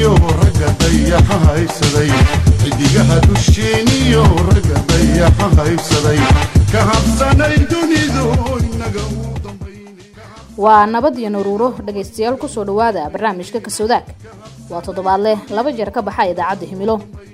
dusheeniyo ragga dayaxa haybsaday xidigaha dusheeniyo ragga dayaxa haybsaday ka habsanay dunidu inaga u waa nabad iyo naruuro dhegaystayaal kusoo dhawaada barnaamijka kasoodaag waa toddobaadleh laba jeer ka baxa idaacadda himilo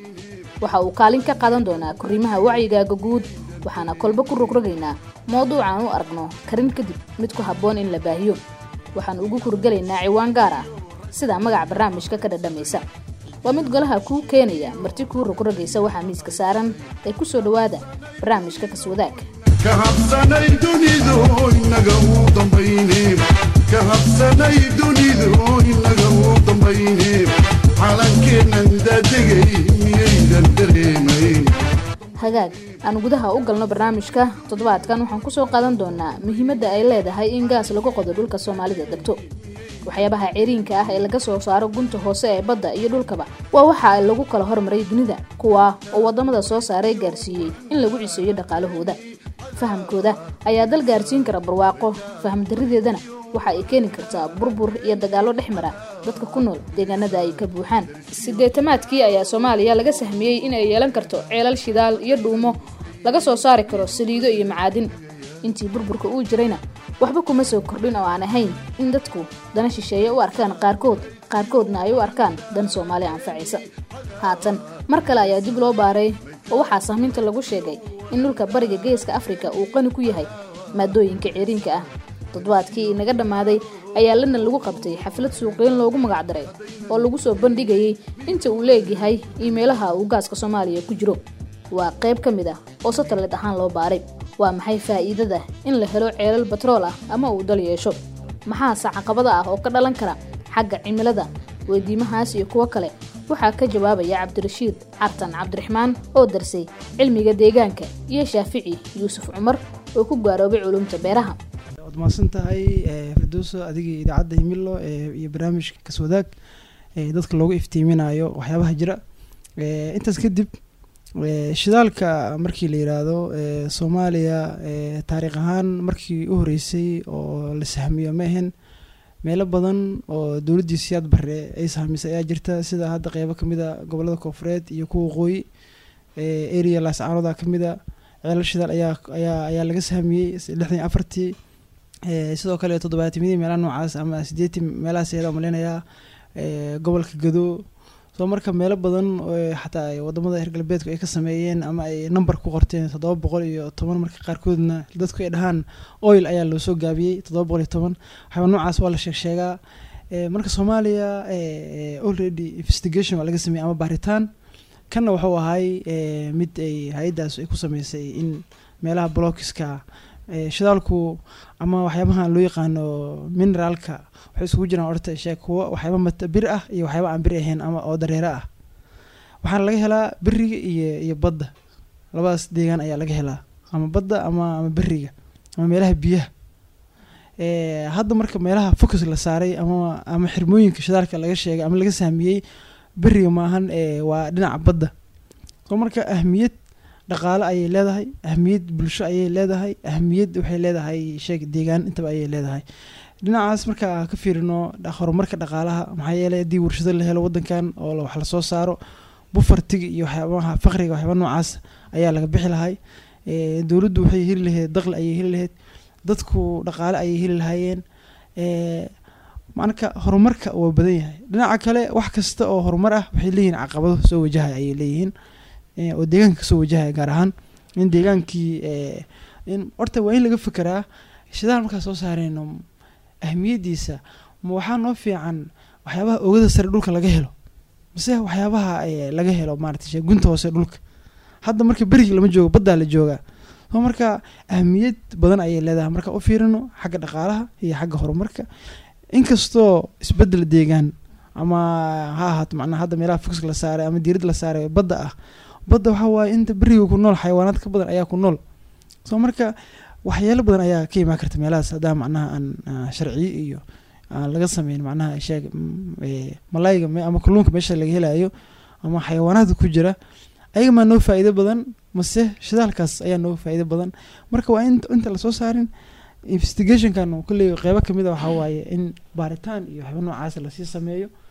waxa uu kaalin ka qaadan doonaa koriimaha wacyigaaga guud waxaana kolba ku rogrogaynaa mowduucaan u aragno karin kadib mid ku habboon in la baahiyo waxaan ugu kurgelaynaa ciwaan gaar ah sida magaca barnaamijka ka dhadhamaysa waa mid golaha kuu keenaya marti kuu rogrogaysa waxaa miiska saaran ee kusoo dhawaada barnaamijka kaswadaag ka habsanay dunidu inaga u dambayne ka habsanay dunidu inaga u dambayne calankeennan daadegay miyaydan dareemayn hagaag aan gudaha u galno barnaamijka toddobaadkan waxaan kusoo qaadan doonaa muhiimadda ay leedahay in gaas lagu qodo dhulka soomaalida degto waxyaabaha ceriinka ah ee laga soo saaro gunta hoose ee badda iyo dhulkaba waa waxa lagu kala hormaray dunida kuwaa oo wadamada soo saaray gaarsiiyey in lagu ciseeyo dhaqaalahooda fahamkooda ayaa dal gaarsiin kara barwaaqo faham darideedana waxa ay keeni kartaa burbur iyo dagaallo dhex mara dadka ku nool deegaanada ay ka buuxaan sideetamaadkii ayaa soomaaliya laga sahmiyey in ay yeelan karto ceelal shidaal iyo dhuumo laga soo saari karo saliido iyo macaadin intii burburka uu jirayna waxba kuma soo kordhin oo aan ahayn in dadku dana shisheeye u arkaan qaarkood qaarkoodna ay u arkaan dan soomaali anfacaysa haatan mar kale ayaa dib loo baaray oo waxaa sahminta lagu sheegay in dhulka bariga geeska afrika uu qani ku yahay maadooyinka ceriinka ah toddobaadkii inaga dhammaaday ayaa london lagu qabtay xaflad suuqeyn loogu magacdaray oo lagu soo bandhigayay inta uu leegyahay iimeelaha uu gaaska soomaaliya ku jiro waa qayb ka mid ah oo satellit ahaan loo baaray waa maxay faa'iidada in la helo ceelal batrool ah ama uu dal yeesho maxaase caqabada ah oo ka dhalan kara xagga cimilada weydiimahaas iyo kuwo kale waxaa ka jawaabaya cabdirashiid cartan cabdiraxmaan oo darsay cilmiga deegaanka iyo shaafici yuusuf cumar oo ku gaaroobay culumta beeraha waad mahadsan tahay firdowso adigii idaacadda himilo iyo barnaamijka kaswadaag dadka loogu iftiiminayo waxyaabaha jira intaas kadib shidaalka markii la yiraahdo soomaaliya taariikh ahaan markii u horeysay oo la sahmiyo ma ahayn meelo badan oo dowladdii siyaad barre ay sahmisay ayaa jirta sida hadda qeybo kamid a gobolada koofureed iyo kuwa waqooyi area laascaanoda kamid a ceelal shidaal ayaa ayaa ayaa laga sahmiyey lixdan iyo afartii sidoo kale toddobaatimidii meelaha noocaas ama sideetii meelahaas ayada maleynayaa gobolka gado soo marka meelo badan xataa wadamada reer galbeedku ay ka sameeyeen ama ay number ku qorteen toddoba boqol iyo toban marka qaarkoodna dadku ay dhahaan oil ayaa loo soo gaabiyey toddoba boqol iyo toban waxyaaba noocaas waa la sheeg sheegaa marka soomaaliya already investigation waa laga sameeyey ama baaritaan kanna wuxuu ahay mid ay hay-addaas ay ku sameysay in meelaha blockiska shidaalku ama waxyaabaha loo yaqaano mineraalka waxay isugu jiraan orta sheeg kuwo waxyaaba mata bir ah iyo waxyaaba aan bir ahayn ama oo dareero ah waxaana laga helaa beriga iyo iyo badda labadaas deegaan ayaa laga helaa ama badda ama ama beriga ama meelaha biyaha hadda marka meelaha focus la saaray ama ama xirmooyinka shidaalka laga sheegay ama laga sahmiyey beriga maahan waa dhinaca badda soo marka ahmiyad dhaqaale ayay leedahay ahmiyad bulsho ayay leedahay ahmiyad waxay leedahay sheeg deegaan intaba ayay leedahay dhinacaas markaa ka fiirino horumarka dhaqaalaha maxaa yeelay haddii warshado la helo wadankan oo wax lasoo saaro bufartiga iyo waxyaabaha faqriga waxyaaba noocaas ayaa laga bixi lahay dowladdu waxay heli lahayd daqli ayay heli lahayd dadku dhaqaale ayay heli lahaayeen marka horumarka waa badan yahay dhinaca kale wax kasta oo horumar ah waxay leeyihiin caqabado soo wajahay ayay leeyihiin oo deegaanka kasoo wajahaya gaar ahaan in deegaankii in horta waa in laga fekeraa shidaal markaa soo saareyno ahmiyadiisa ma waxaa noo fiican waxyaabaha oogada sare dhulka laga helo mise waxyaabaha laga helo maarata gunta hoose dhulka hadda marka berigi lama joogo baddaa la joogaa soo marka ahmiyad badan ayay leedahay marka u fiirino xagga dhaqaalaha iyo xagga horumarka inkastoo isbedel deegaan ama ha ahaato macnaha hadda meelaha foxka la saaray ama diirad la saaray badda ah badda waxaa waaye inta beriga ku nool xayawaanaad ka badan ayaa ku nool soo marka waxyaalo badan ayaa ka imaan karta meelahaas haddaa macnaha aan sharciyo iyo aan laga sameyn macnaha sheeg malayga ama kalluunka meesha laga helayo ama xayawaanaadka ku jira ayaga maa noo faa'iido badan mase shidaalkaas ayaa noo faa'iido badan marka waa in inta lasoo saarin investigationkan kolley qeybo kamid a waxaa waaye in baaritaan iyo waxyaaba noocaas lasii sameeyo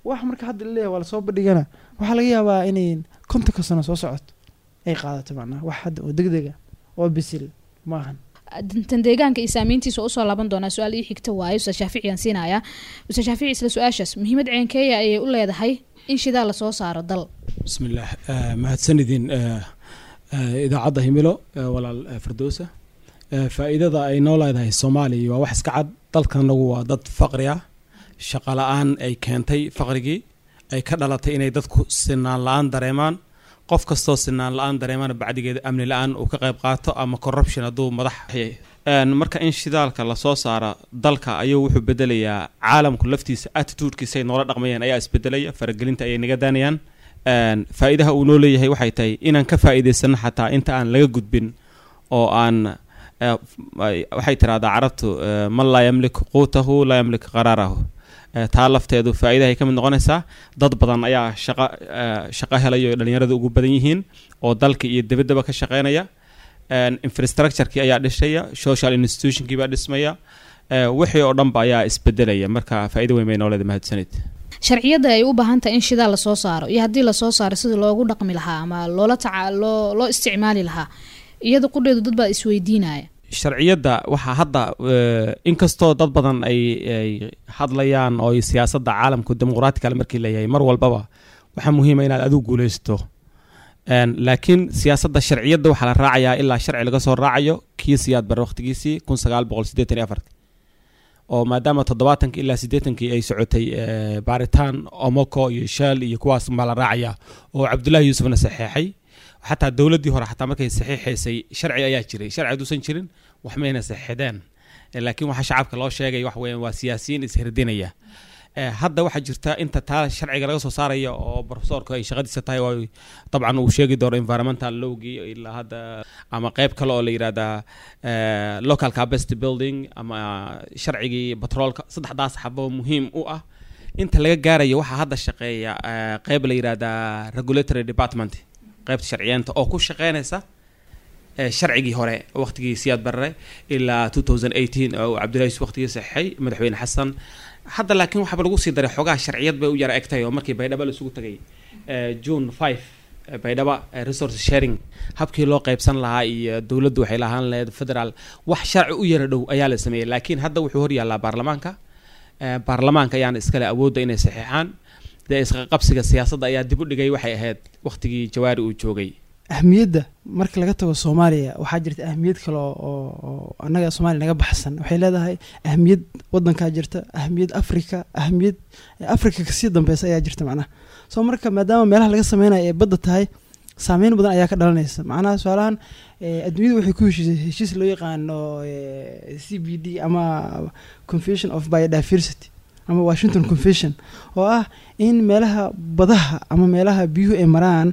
wax marka hadda laleeyahay waa lasoo bandhigana waxaa laga yaabaa inay kontonka sano soo socoto ay qaadato macnaha wax hadda oo degdega oo bisil ma ahan tan deegaanka iyo saameyntiisa usoo laaban doonaa su-aal ii xigta waayo ustaad shaafici aan siinayaa ustaad shaafici isla su-aashaas muhiimad ceenkeeya ayay u leedahay in shidaal lasoo saaro dal bismillaah eh, mahadsanidin eh, eh, idaacadda himilo eh, walaal eh, firdowsa Eh, faa'iidada ay noo leedahay soomaaliya waa wax iska cad dalkanagu waa dad faqri ah shaqo la-aan ay keentay faqrigii ay ka dhalatay inay dadku sinaan la-aan dareemaan qof kastoo sinaan la-aan dareemana bacdigeeda amni la-aan uu ka qayb qaato ama corruption hadduu madax yahay Een, marka in shidaalka lasoo saaro dalka ayuu wuxuu bedelayaa caalamku laftiisa attitudekiisa ay noola dhaqmayaan ayaa isbedelaya faragelinta ayay naga daanayaan Een, faa'iidaha uu noo leeyahay waxay tahay inaan ka faa'iidaysano xataa inta aan laga gudbin oo aan eh, ay- waxay tiraahdaa carabtu eh, man laa yamliku quutahu laa yamliku qaraarahu Eh, taa lafteedu faa'iidahay ka mid noqonaysaa dad badan ayaa shaqo eh, shaqo helaya oo dhalinyaradu ugu badan yihiin oo dalka iyo debaddaba ka shaqeynaya Een, infrastructure-kii ayaa dhishaya social institutionkii baa dhismaya Eh, wixii oo dhanba ayaa isbedelaya marka faa'iido weyn bay noo leedahay mahadsanid sharciyada ay u baahan tahay in shidaal lasoo saaro iyo haddii lasoo saaro sida loogu dhaqmi lahaa ama loola taca loo loo isticmaali lahaa iyada qudheedu dad baa isweydiinaya sharciyadda waxaa hadda eh, inkastoo dad badan ay ay hadlayaan oo ay siyaasadda caalamku dimuqraatiga markii leeyahay mar walbaba waxaa muhiima inaad adigu guuleysto Een, laakiin siyaasadda sharciyadda waxaa la raacayaa ilaa sharci laga soo raacayo kii siyaad bare waqtigiisii kun sagaal boqol siddeetan iyo afarti oo maadaama toddobaatankii ilaa siddeetankii ay socotay eh, baaritaan omoko iyo shaal iyo kuwaas baa la raacayaa oo cabdullaahi yuusufna saxeexay xataa dowladdii hore xataa markay saxiixaysay sharci ayaa jiray sharci hadduusan jirin wax mayna saxeexdeen Eh, laakiin waxaa shacabka loo sheegay wax weeyaan waa siyaasiyiin ishirdinaya Eh, hadda waxaa jirta inta taa sharciga laga soo saaraya oo profesorka ay shaqadiisa tahay oo dabcan uu sheegi doono environmental lowgii ilaa hadda ama qeyb kale oo la yidhahdaa eh, local capacity building ama sharcigii batroolka saddexdaas xabo muhiim u ah inta laga gaarayo waxaa hadda shaqeeya eh, qeyb la yidhahdaa regulatory department qeybta sharciyeenta oo ku shaqeynaysa eh, sharcigii hore waqtigii siyaad barre ilaa 2018 oo cabdullahi yusuf waqtigii saxeexay madaxweyne xasan hadda laakiin waxaaba lagu sii daray xogaha sharciyad bay u yara egtahay oo markii baydhaba la isugu tagay eh, june 5 eh, baydhaba eh, resource sharing habkii loo qaybsan lahaa iyo dowladdu waxay lahaan lahayd federal wax sharci u yara dhow ayaa la sameeyey laakiin hadda wuxuu hor yaallaa baarlamaanka Eh, baarlamaanka ayaana iskale awoodda inay saxeexaan dee isqaqabsiga siyaasadda ayaa dib u dhigay waxay ahayd waqtigii jawaari uu joogay ahmiyadda marka laga tago soomaaliya waxaa jirta ahmiyad kale oo oo- oo annaga soomaaliya naga baxsan waxay leedahay ahmiyad wadankaa jirta ahmiyad afrika ahmiyad afrika kasii dambeysa ayaa jirta macnaha soo marka maadaama meelaha laga sameynayo ee badda tahay saameyn badan ayaa ka dhalanaysa macnaha su-aalahan eh, adduunyada waxay ku heshiisay heshiis loo yaqaano eh, c b d ama convention of biodiversity ama washington convention oo ah in meelaha badaha ama meelaha biyuhu ay maraan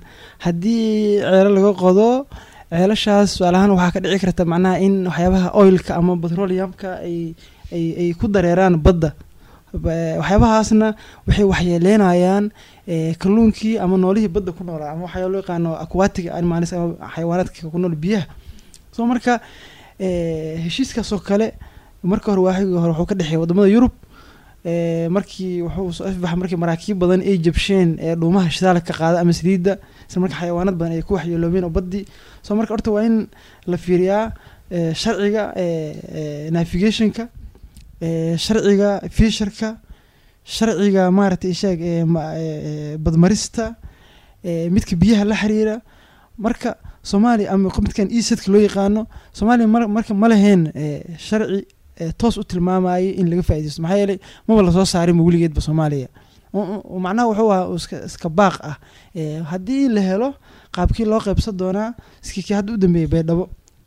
haddii ceelo laga qodo ceelashaas su-aalahaan waxaa ka dhici karta macnaha in waxyaabaha oilka ama petroleumka ay ay ay ku dareeraan badda Ba- waxyaabahaasna waxay waxyeeleynayaan eh, kalluunkii ama noolihii badda ku noolaa ama waxaa loo yaqaano aquatic animals ama xayawaanaadka ku nool biyaha so marka eh, heshiiskaas oo kale marka hore waagii hore wuxuu ka dhexeeya wadamada yurub eh, markii wuxuu soo ifbaxa markii maraakiib badan ay jabsheen ee dhuumaha shidaalka ka qaada ama saliidda isla marka xayawaanad badan ay ku waxyeeloobeen oo baddii so marka horta waa in la fiiriyaa eh, sharciga eh, eh, navigationka eh, sharciga fisherka sharciga maaragtay ishaag ee ma- ee, ee, badmarista ee, midka biyaha la xiriira marka soomaaliya ama midkan esadka loo yaqaano soomaaliya mar- marka ma lahayn ee, sharci ee, toos u tilmaamayay in laga faaidaysto maxaa yeelay maba lasoo saarinba weligeedba soomaaliya U- u- macnaha wuxuu ahaa iska iska baaq ah ee, haddii la helo qaabkii loo qaybsan doonaa iskii kii hadda u dambeeyay baydhabo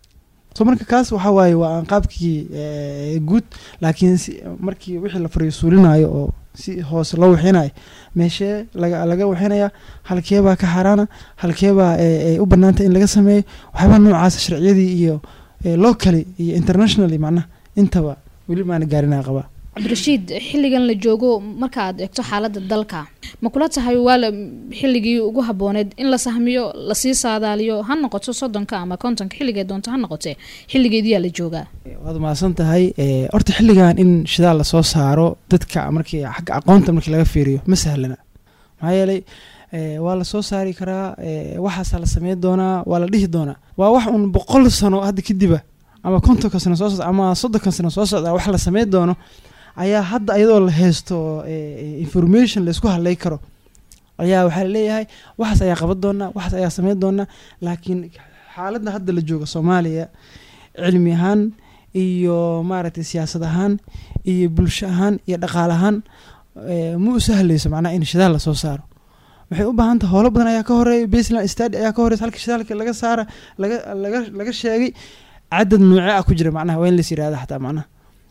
so marka kaas waxaa waaye waa aan qaabkii ee, guud laakiin si markii wixii la fariisuulinayo oo si hoose loo wixinayo meeshee laga laga wixinaya halkeebaa ka xaaraana halkeebaa ee, ee, u banaanta in laga sameeyo waxyaabaa noocaas sharciyadii iyo ee, locally iyo internationally macnaha intaba weli maana gaarinaa qabaa cabdirashiid xilligan la joogo marka aad eegto xaaladda dalka ma kula tahay waa la xilligii ugu habooneed in la sahmiyo lasii saadaaliyo ha noqoto soddonka ama kontonka xilligee doonto ha noqotee xilligeediyaa la joogaa waad mahadsan tahay horta xilligan in shidaal lasoo saaro dadka markii xagga aqoonta markii laga fiiriyo ma sahlana maxaa yeelay waa lasoo saari karaa waxaasaa la sameyn doonaa waa la dhihi doonaa waa wax uun boqol sano hadda kadiba ama kontonka sano soo socda ama soddonka sano soo socda wax la sameyn doono ayaa hadda iyadoo la haysto information laisku hadlay karo ayaa waxaa laleeyahay waxaas ayaa qaban doonaa waxaas ayaa sameyn doonaa laakiin xaaladda hadda la jooga soomaaliya cilmi ahaan iyo maaragtay siyaasad ahaan iyo bulsho ahaan iyo dhaqaale ahaan ma u sahlayso macnaha in shidaal lasoo saaro waxay u baahan tahay howlo badan ayaa ka horeeya baseland stadi ayaa ka horeysa halka shidaalka laga saara laga laga laga sheegay cadad noocee ah ku jira macnaha waa in lais yirahda xataa macnaha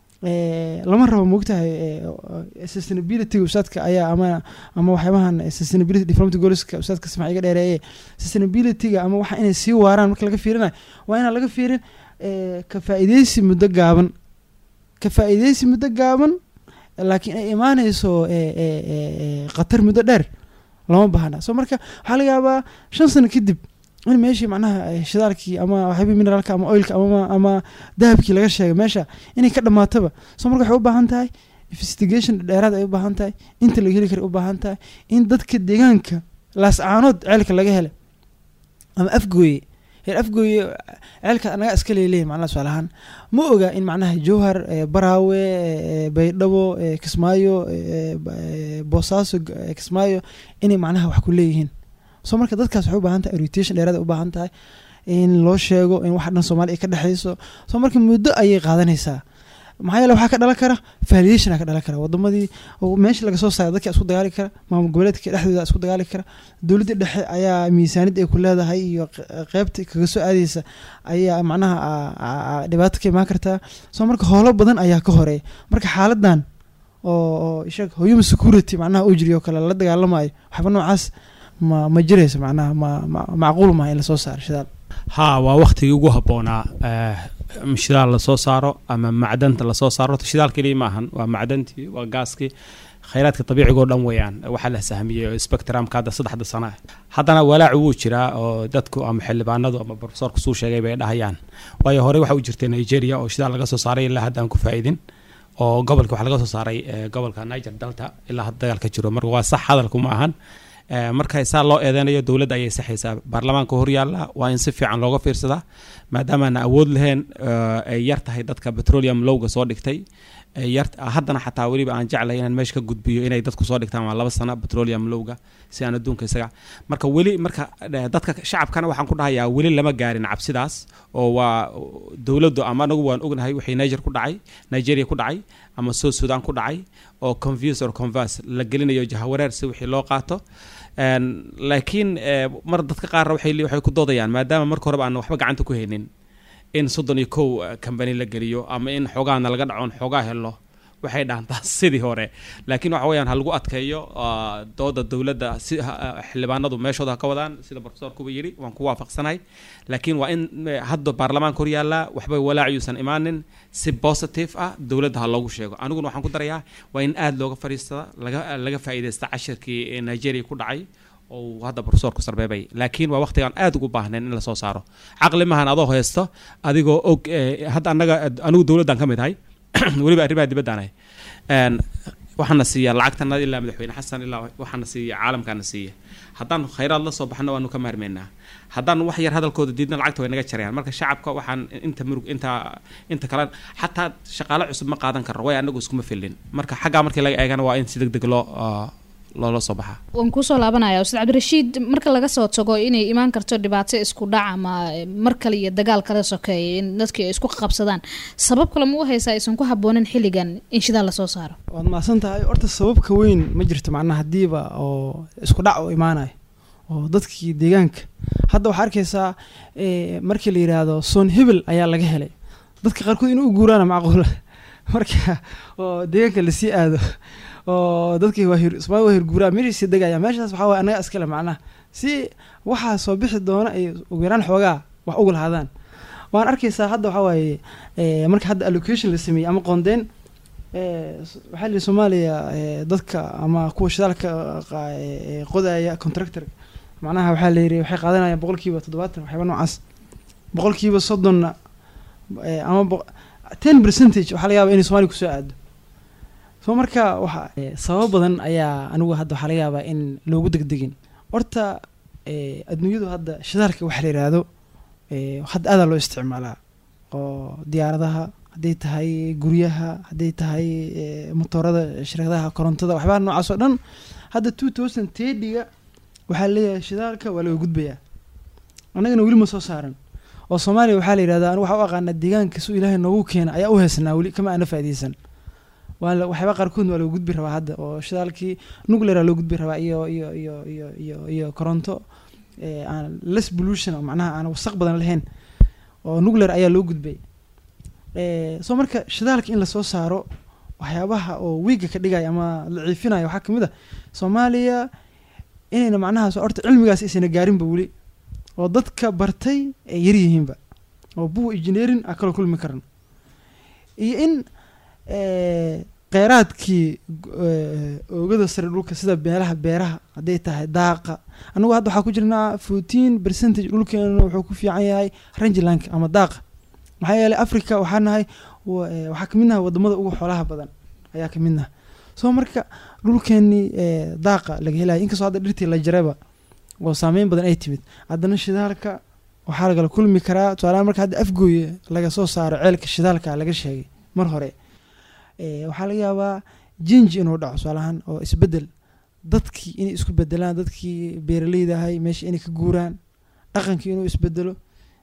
lama rabo moogtahay sustainability ustaadka ayaa ama ama waxyaabahan sustainability development goalska ustaadka samac iga dheereeye sustainabilityga ama waxa inay sii waaraan marka laga fiirinayo waa inaan laga fiirin ka faa'iideysi muddo gaaban ka faa'iideysi muddo gaaban laakiin ay imaaneyso khatar muddo dheer lama baahna so marka waxaa laga yaabaa shan sano kadib in meeshii macnaha shidaalkii ama waxyaabihii mineraalka ama oilka ama ama dahabkii laga sheegay meesha inay ka dhamaataba so marka waxay u baahan tahay investigation dheeraad ay u baahan tahay inta laga heli kara u baahan tahay in dadka deegaanka laascaanood ceelka laga helay ama afgooye heer afgooye ceelka anaga iska leeleeyahy macnaha su-aal ahaan ma oga in macnaha jowhar baraawe baydhabo kismaayo boosaaso kismaayo inay macnaha wax ku leeyihiin so marka dadkaas waxay u baahan tahay orientation dheeraad ay u baahan tahay in loo sheego in waxa dhan soomaaliya ay ka dhexeyso so marka muddo ayay qaadanaysaa maxaa yeele waxaa ka dhalan kara validation ka dhalan kara wadamadii meesha laga soo saaray dadka isku dagaali kara maamul goboleedka dhexdooda isku dagaali kara dowladda dhexe ayaa miisaaniyad ay ku leedahay iyo qeybta kaga soo aadeysa ayaa macnaha dhibaato ka imaan kartaa so marka howlo badan ayaa ka horeeya marka xaaladan oo sheeg human security macnaha uu jiriyo kale la dagaalamayo waxba noocaas ma ma jirayso macnaha ma macquul maha in lasoo saaro shidaal ha waa waktigii ugu habboonaa shidaal lasoo saaro ama macdanta lasoo saaro shidaal keliya maahan waa macdantii waa gaaskii khayraadka dabiiciga oo dhan weeyaan waxaa la sahmiyey spectrumka hadda saddexda sana haddana walaacu wuu jiraa oo dadku ama xildhibaanadu ama profesorku suu sheegay bay dhahayaan waayo horey waxa u jirtay nigeria oo shidaal laga soo saaray ilaa hadda aan ku faa'idin oo gobolka waxaa laga soo saaray gobolka niger delta ilaa hadda dagaalka jiro marka waa sax hadalku ma ahan marka saa loo eedeynayo dowladda ayay saxaysaa baarlamaanka horyaalla waa in si fiican looga fiirsadaa maadaamaana awood lahayn ay yar tahay dadka petroleum lowga soo dhigtay haddana xataa weliba aan jeclay inaan meesha ka gudbiyo inay dadku soo dhigtaan waa laba sano petroleum lowga si aan adduunka isaga marka weli marka dadka shacabkana waxaan ku dhahayaa weli lama gaarin cabsidaas oo waa dowladdu ama anagu waan ognahay wixii niger ku dhacay nigeria ku dhacay ama south sudan ku dhacay oo confuse or converse la gelinayo jahawareer si wixii loo qaato laakiin mar dadka qaarna waxay waxay ku doodayaan maadaama marka horeba aan waxba gacanta ku haynin in soddon iyo kow company la geliyo ama in xoogaana laga dhacoon xoogaa helo waxay dhaantaa sidii hore laakiin waxa weyaan ha lagu adkeeyo dooda dowladda si xildhibaanadu meeshooda ha ka wadaan sida profesor kuba yidhi waan ku waafaqsanahay laakiin waa in hadda baarlamaanka hor yaallaa waxba walaaciyuusan imaanin si positive ah dowladda ha loogu sheego aniguna waxaan ku darayaa waa in aada looga fadhiistada laga laga faa'iidaysta cashirkii nigeria ku dhacay oo hadda profesorku sarbeebay laakiin waa waqtigaan aada ugu baahnayn in lasoo saaro caqli mahan adoo haysto adigoo og hadda annaga anigu dowladdan ka mid ahay weliba arrimaha dibaddaanahay waxaana siiya lacagtana ilaa madaxweyne xasan ilaa waxaana siiya caalamkaana siiya haddaan khayraad la soo baxno waanu ka maarmeynaa haddaan wax yar hadalkooda diidna lacagta way naga jarayaan marka shacabka waxaan inta murug inta inta kale xataa shaqaale cusub ma qaadan karno way anagu iskuma filin marka xaggaa markii laga eegana waa in si deg deg loo loola soo baxaa waan kusoo laabanaya ustaad cabdirashiid marka laga soo tago inay imaan karto dhibaato isku dhac ama mar kale iyo dagaal kala sokeeya in dadkii ay isku qabsadaan sabab kale ma u haysaa aysan ku haboonin xilligan in shidaal lasoo saaro waad mahadsan tahay horta sababka weyn ma jirto macnaha haddiiba oo isku dhac oo imaanayo oo dadkii deegaanka hadda waxaa arkaysaa markii la yidhaahdo soon hebel ayaa laga helay dadka qaarkood inuu u guuraana macquula marka oo deegaanka lasii aado oo dadkii waa hir ismaa waa hirguuraa meeshii sii degaya meeshaas waxaa waye annaga iskale macnaha si waxaa soo bixi doona ay ugu yaraan xoogaa wax uga lahaadaan waan arkaysaa hadda waxaa waaye marka hadda allocation la sameeyey ama qoondeyn Eh, s- waxaa la yidhi soomaaliya eh, dadka ama kuwa shidaalka qa- eh, eh, qodaya contractor macnaha waxaa la yidhi waxay qaadanayaan boqolkiiba toddobaatan waxyaaba noocaas boqolkiiba soddonna eh, ama boq- ten percentage waxaa laga yaabaa inay soomaaliya kusoo aado so marka waxa eh, sababo badan ayaa anigu hadda waxaa laga yaabaa in loogu degdegin horta eh, adduunyadu hadda shidaalka waxa la yidhaahdo eh, hadda aadaa loo isticmaalaa oo diyaaradaha hadday tahay guryaha hadday tahay eh, motoorada shirkadaha korontada waxyabaha noocaas oo dhan hadda two thousand thirty-ga waxaa leeyahay shidaalka waa laga gudbayaa annagana weli ma soo saaran oo soomaaliya waxaa la yidhahdaa anigu waxaa u aqaanaa deegaanka su ilaahay noogu keena ayaa u heesnaa weli kama aana faa'iidaysan waa la- waxyaaba qaarkoodna waa lagu gudbi rabaa hadda oo shidaalkii nucleara loo gudbi rabaa iyo iyo iyo iyo iyo iyo koronto eh, aan less pollution oo macnaha aan wasaq badan lahayn oo nuclear ayaa loo gudbay Eh, so marka shidaalka in lasoo saaro waxyaabaha oo wiiga ka dhigaya ama la ciifinaya waxaa kamid a soomaaliya inayna macnahaas horta cilmigaas isana gaarinba weli oo dadka bartay ay yar yihiinba oo buwa engineering a kala kulmi karan iyo in eh, kheyraadkii eh, oogada sare dhulka sida meelaha beeraha hadday tahay daaqa anagu hadda waxaa ku jirnaa fourteen percentage dhulkeena wuxuu ku fiican yahay rangelandka ama daaqa maxaa yeelay africa waxaa nahay wa- eh, waxaa kamid nahay wadamada ugu xoolaha badan ayaa kamid naha soo marka dhulkeenii eh, daaqa laga helaya inkastoo hadda dhirtii la jaraba oo saameyn badan ay timid haddana shidaalka waxaa lagala kulmi karaa tusaalahaan marka hadda afgooye laga soo saaro ceelka shidaalka laga sheegay mar hore eh, waxaa laga yaabaa jinji inuu dhaco tusaalahaan oo isbedel dadkii inay isku bedelaan dadkii beeraleyda ahay meesha inay ka guuraan dhaqankii inuu isbedelo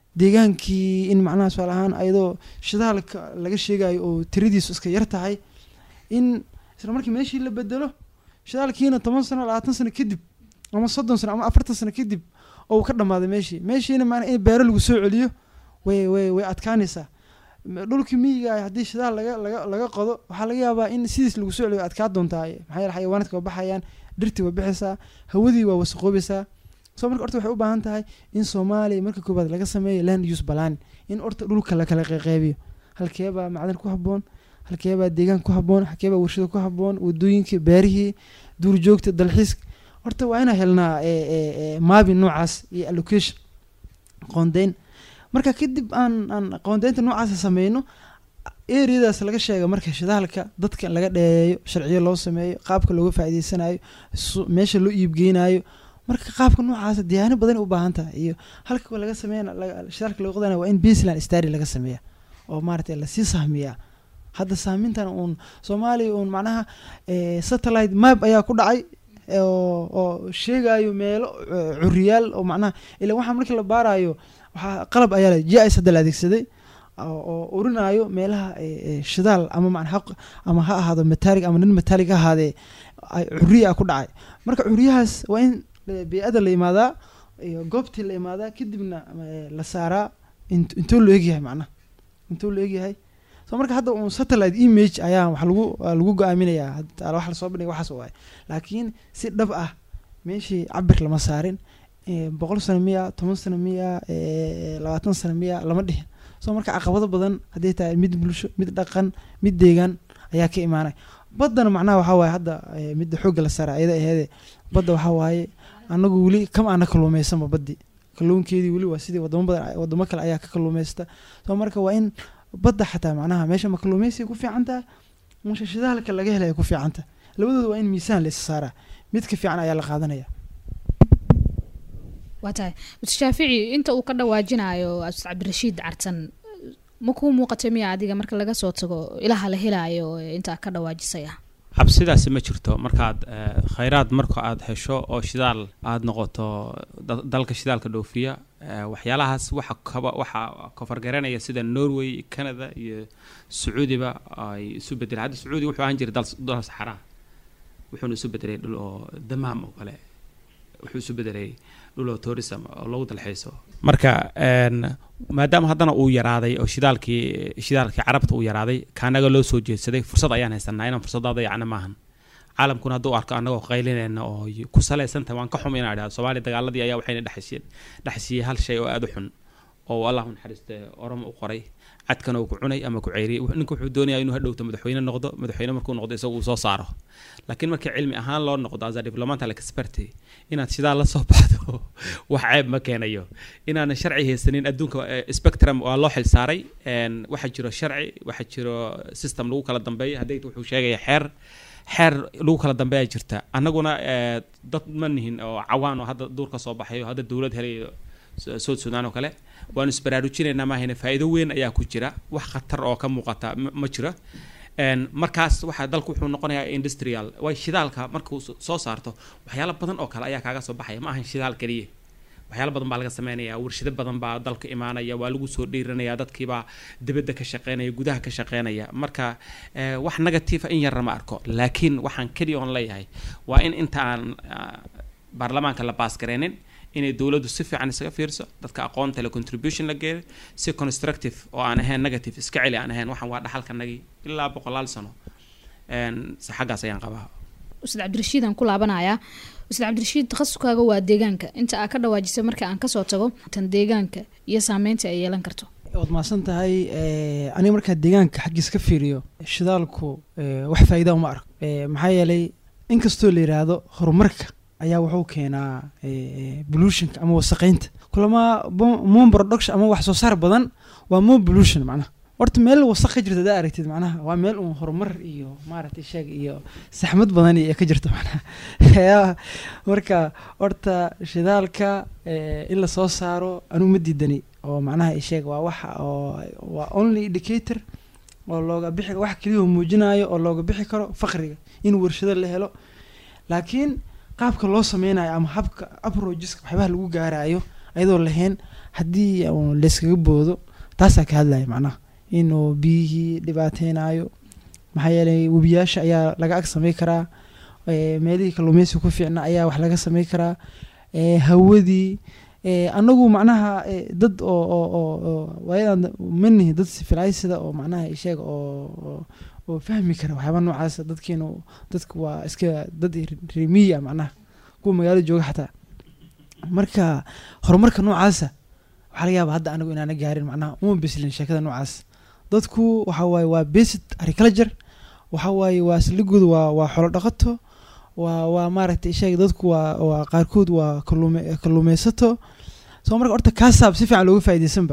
deegaankii in macnaha tusaale ahaan ayadoo shidaalka laga sheegayo oo tiradiisu iska yar tahay in isla markii meeshii la bedelo shidaalkiina toban sano labaatan sano kadib ama soddon sano ama afartan sano kadib oo uu ka dhammaaday meeshii meeshiina maanaa in beero lagu soo celiyo way way way adkaanaysaa M- dhulkii miyiga ah haddii shidaal laga laga laga qodo waxaa laga yaabaa in sidiis lagu soo celiyo adkaa doontaa maxaa yeele xayawaanaadka waa baxayaan dhirtii waa bixaysaa hawadii waa wasaqoobaysaa soo marka horta waxay u baahan tahay in soomaaliya marka koowaad laga sameeyo land use balan in horta dhulka la kala qeyqeybiyo halkeebaa macdan ku habboon halkeebaa deegaan ku habboon halkeebaa warshado ku habboon wadooyinkii beerihii duurjoogta dalxiiska horta waa inaa helnaa eh, eh, eh, maabin noocaas iyo allocation qoondeyn marka kadib aan aan qoondeynta noocaasa sameyno areadaas laga sheega marka shidaalka dadka in laga dheereeyo sharciyo loo sameeyo qaabka looga faa'iideysanayo su- meesha loo iibgeynayo marka qaabka noocaasa diyaano badan u baahan tahay iyo halka laga sameyna laga- shidaalka laga qodanayo waa in baseline stary laga sameeya oo maaragtay lasii sahmiyaa hadda sahmintan uun soomaaliya uun macnaha eh, satellite map ayaa ku dhacay eh, oo oo sheegayo meelo eh, curiyaal oo macnaha ila waxaa markii la baarayo waxaa qalab ayaa le g is hadda la adeegsaday oo oo urinayo meelaha eh, eh, shidaal ama macna ha ama ha ahaado metalig ama nin metalig ha ahaadee ay curiya ku dhacay marka curiyahaas waa in eh, bey-ada la imaadaa iyo goobtii la imaadaa kadibna eh, la saaraa int- intuu loo egyahay macnaha intuu loo egyahay so marka hadda un satellite image ayaa wax lagu waa lagu go-aaminayaa hadda wax lasoo bandhiga waxaas waay laakiin si dhab ah meeshii cabir lama saarin eh, boqol sano miya toban sano miya eh, labaatan sano miya lama dhihin so marka caqabado badan hadday tahay mid bulsho mid dhaqan mid deegaan ayaa ka imaanay baddana macnaha waxaa waaye hadda eh, midda xoogga la saara ayada aheede badda waxaa waaye anagu weli kama aana kalluumeysanba baddi kalluunkeedii weli waa sidii wadamo badan wadamo kale ayaa ka kalluumeysta so marka waa in badda xataa macnaha meesha ma kalluumeysiga ku fiican tahay meesha shidaalka laga helaya ku fiican tahay labadooda waa in miisaan la isa saaraa midka fiican ayaa la qaadanaya waa tahay mr shaafici inta uu ka dhawaajinayo ustad cabdirashiid cartan ma kuu muuqatay miya adiga marka laga soo tago ilaha la helaayo ee intaa ka dhawaajisaya cabsidaasi ma jirto markaad eh, khayraad marka aad hesho oo shidaal aad noqoto da- dalka shidaalka dhoofiya eh, waxyaalahaas waxa kaba waxa kofargaranaya sida norway canada iyo sacuudiba ay isu bedeleen hadda sacuudi wuxuu ahaan jiray dal dal saxaraa wuxuuna isu bedelay dhul oo damaam oo kale wuxuu isu bedelay dhul oo tourism oo lagu dalxiiso marka een, maadaama haddana uu yaraaday oo shidaalkii shidaalkii carabta uu yaraaday kaanaga loo soo jeedsaday fursad ayaan haysanaa inaan fursadaada yacna maahan caalamkuna hadduu arko annagoo qaylinayna oo y- ku salaysantahay waan ka xum inaan idhahdo soomaaliya dagaaladii ayaa waxayna dhexsiiyeen dhexsiiyey hal shay oo aada u xun oo allah u naxariiste oromo u qoray cadkana uu ku cunay ama ku ceyriyay Wuxuu- ninka wuxuu doonaya inuu hadhowto madaxweyne noqdo madaxweyne markuu noqdo isagu uu soo saaro laakiin markii cilmi ahaan loo noqdo as a diplomatal expert inaad sidaa la soo baxdo wax ceeb ma keenayo inaanan sharci haysanin adduunka eh, spectrum waa loo xilsaaray een, waxaa jiro sharci waxaa jiro system lagu kala dambeeyo hadday wuxuu sheegaya xeer xeer lagu kala dambeeya jirta annaguna eh, dad ma nihin oo cawaan oo hadda duur ka soo baxayo hadda dowlad helayo Su- South Sudan oo kale waanu isbaraarujinaynaa maahayne faa'iido weyn ayaa ku jira wax khatar oo ka muuqata ma ma jiro Een, markaas waxaa dalku wuxuu noqonayaa industrial way shidaalka markuu so- soo saarto waxyaalo badan oo kale ayaa kaaga soo baxaya ma ahan shidaal keliya waxyaalo badan baa laga sameynaya warshado badan baa dalka imaanaya waa lagu soo dhiiranaya dadkiibaa dibadda ka shaqeynaya gudaha ka shaqeynaya marka eh, wax negative in yarna ma arko laakiin waxaan keliya oon leeyahay waa in inta aan ah, baarlamaanka la baas gareynin inay dowladdu si fiican isaga fiirso dadka aqoonta le contribution la geeyo si constructive oo aan ahayn negative iska celi aan ahayn waxaan waa dhaxalkanagii ilaa boqolaal sano Een, se xaggaas ayaan qabaa ustaad cabdirashiid aan ku laabanayaa ustaad cabdirashiid takhasuskaaga waa deegaanka inta aa ka dhawaajisay marka aan kasoo tago tan deegaanka iyo saameynta ay yeelan karto waad mahadsan tahay eh, aniga markaa deegaanka xaggiis ka fiiriyo shidaalku eh, wax faa'iida uma arko Eh, maxaa yeelay inkastoo la yidhaahdo horumarka ayaa wuxuu keenaa eh, pollutionka ama wasaqeynta kulama bo- moon production ama wax soo saar badan waa moon pollution macnaha horta meel wasaq ka jirta hadaa aragtid macnaha waa meel uun horumar iyo maaragtay sheeg iyo saxmad badan iyo ka jirta macnaha Ya, marka horta shidaalka eh, in la soo saaro anuu ma diidani oo macnaha isheeg waa waxa oo waa only indicator oo looga bixi wax keliya oo muujinayo oo looga bixi karo faqriga in warshado la helo laakiin qaabka loo sameynayo ama habka approacheska waxyaabaha lagu gaarayo ayadoo lahayn haddii uun layskaga boodo taasaa ka hadlaya macnaha inuu biyihii dhibaateynayo maxaa yeelay webiyaasha ayaa laga ag samey karaa eh, meelihii kalluumeysiga ku fiicna ayaa wax laga samey karaa eh, hawadii eh, anagu macnaha eh, dad oo oo oo oo waayadan manihi dad sifilaysida oo macnaha isheeg oo oo- oo fahmi kara waxyaaba noocaas dadkeenu dadku waa iska dad remiya macnaha kuwa magaalada jooga xataa marka horumarka noocaasa waxaa laga yaaba hadda anigu inaana gaarin macnaha uma bislin sheekada noocaas dadku waxa waaye waa basic agriculture waxa waaye waa saldhigooda waa waa xolo dhaqato waa waa maaragtay sheeg dadku waa waa qaarkood waa kalluume kalluumeysato soo marka horta kaasaab si fiican looga faa'iidaysanba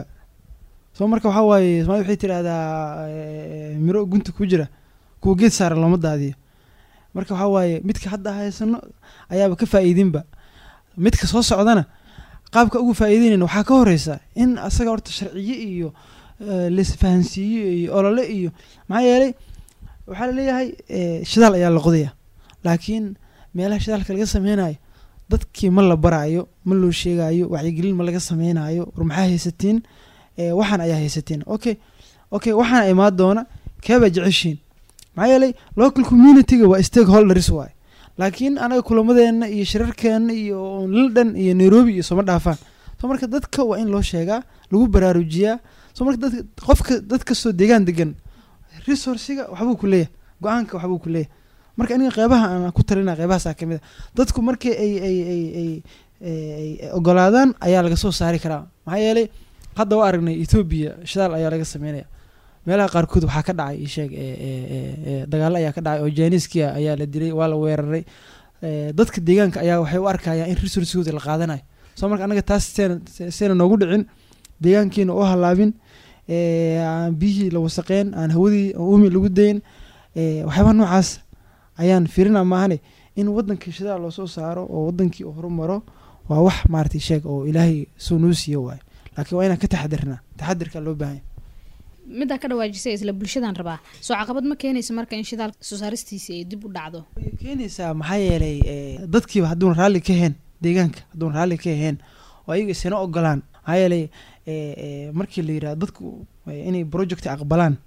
soo marka waxaa waaye soomaalida waxay tidhahdaa eh, miro gunta ku jira kuwa geed saaran looma daadiyo marka waxaa waaye midka hadda haysano ayaaba ka faa'iidinba midka soo socdana qaabka ugu faa'iideynayna waxaa ka horeysa in asaga horta sharciye iyo eh, laisfahansiiyo iyo olole iyo maxaa yeelay waxaa laleeyahay eh, shidaal ayaa la qodaya laakiin meelaha shidaalka laga sameynayo dadkii ma la baraayo ma loo sheegayo wacyigelin ma laga sameynayo war maxaa haysatiin eh, waxaan ayaa haysatiin okay okay waxaan imaan doona keebaa jeceshiin maxaa yeelay local communityga waa stakeholders waay laakiin anaga kulamadeena iyo shirarkeena iyo london iyo nairobi iyo sooma dhaafaan so marka dadka waa in loo sheegaa lagu baraarujiyaa so marka dadka qofka dad kastoo deegaan degan resourciga waxbuu ku leeyahay go-aanka waxbuu ku leeyahay marka aniga qeybaha aan ku talina qeybahaasa ka mid a dadku markii ay ay ay ay ay ogolaadaan ayaa laga soo saari karaa maxaa yeelay hadda waa aragnay ethoobia shidaal ayaa laga sameynaya meelaha qaarkood waxaa ka dhacay isheeg dagaalo ayaa ka dhacay oo janiiskia ayaa la dilay waa la weeraray Eh, dadka deegaanka ayaa waxay u arkayaan in resourcegooda la qaadanayo soo marka anaga taas seena seena noogu dhicin deegaankiina u halaabin eh, aan biyihii la wasaqeen aan hawadii umi lagu dayn eh, waxyaabaha noocaas ayaan fiirina maahane in wadanka shidaal loo soo saaro oo wadankii uu horumaro waa wax maaragtay sheeg oo ilaahay soo noo siiyo waayo laakiin waa inaan ka taxadirnaa taxadirkaa loo baahan yahay middaa ka dhawaajisay isla bulshadaan rabaa soo caqabad ma keenaysa marka in shidaal soo saaristiisi ay dib u dhacdo way keenaysaa maxaa yeelay eh, dadkiiba hadduun raalli ka ahayn deegaanka hadduun raalli ka ahayn oo ayaga isina ogolaan maxaa yeelay eh, eh, markii la yirahdo dadku eh, inay project aqbalaan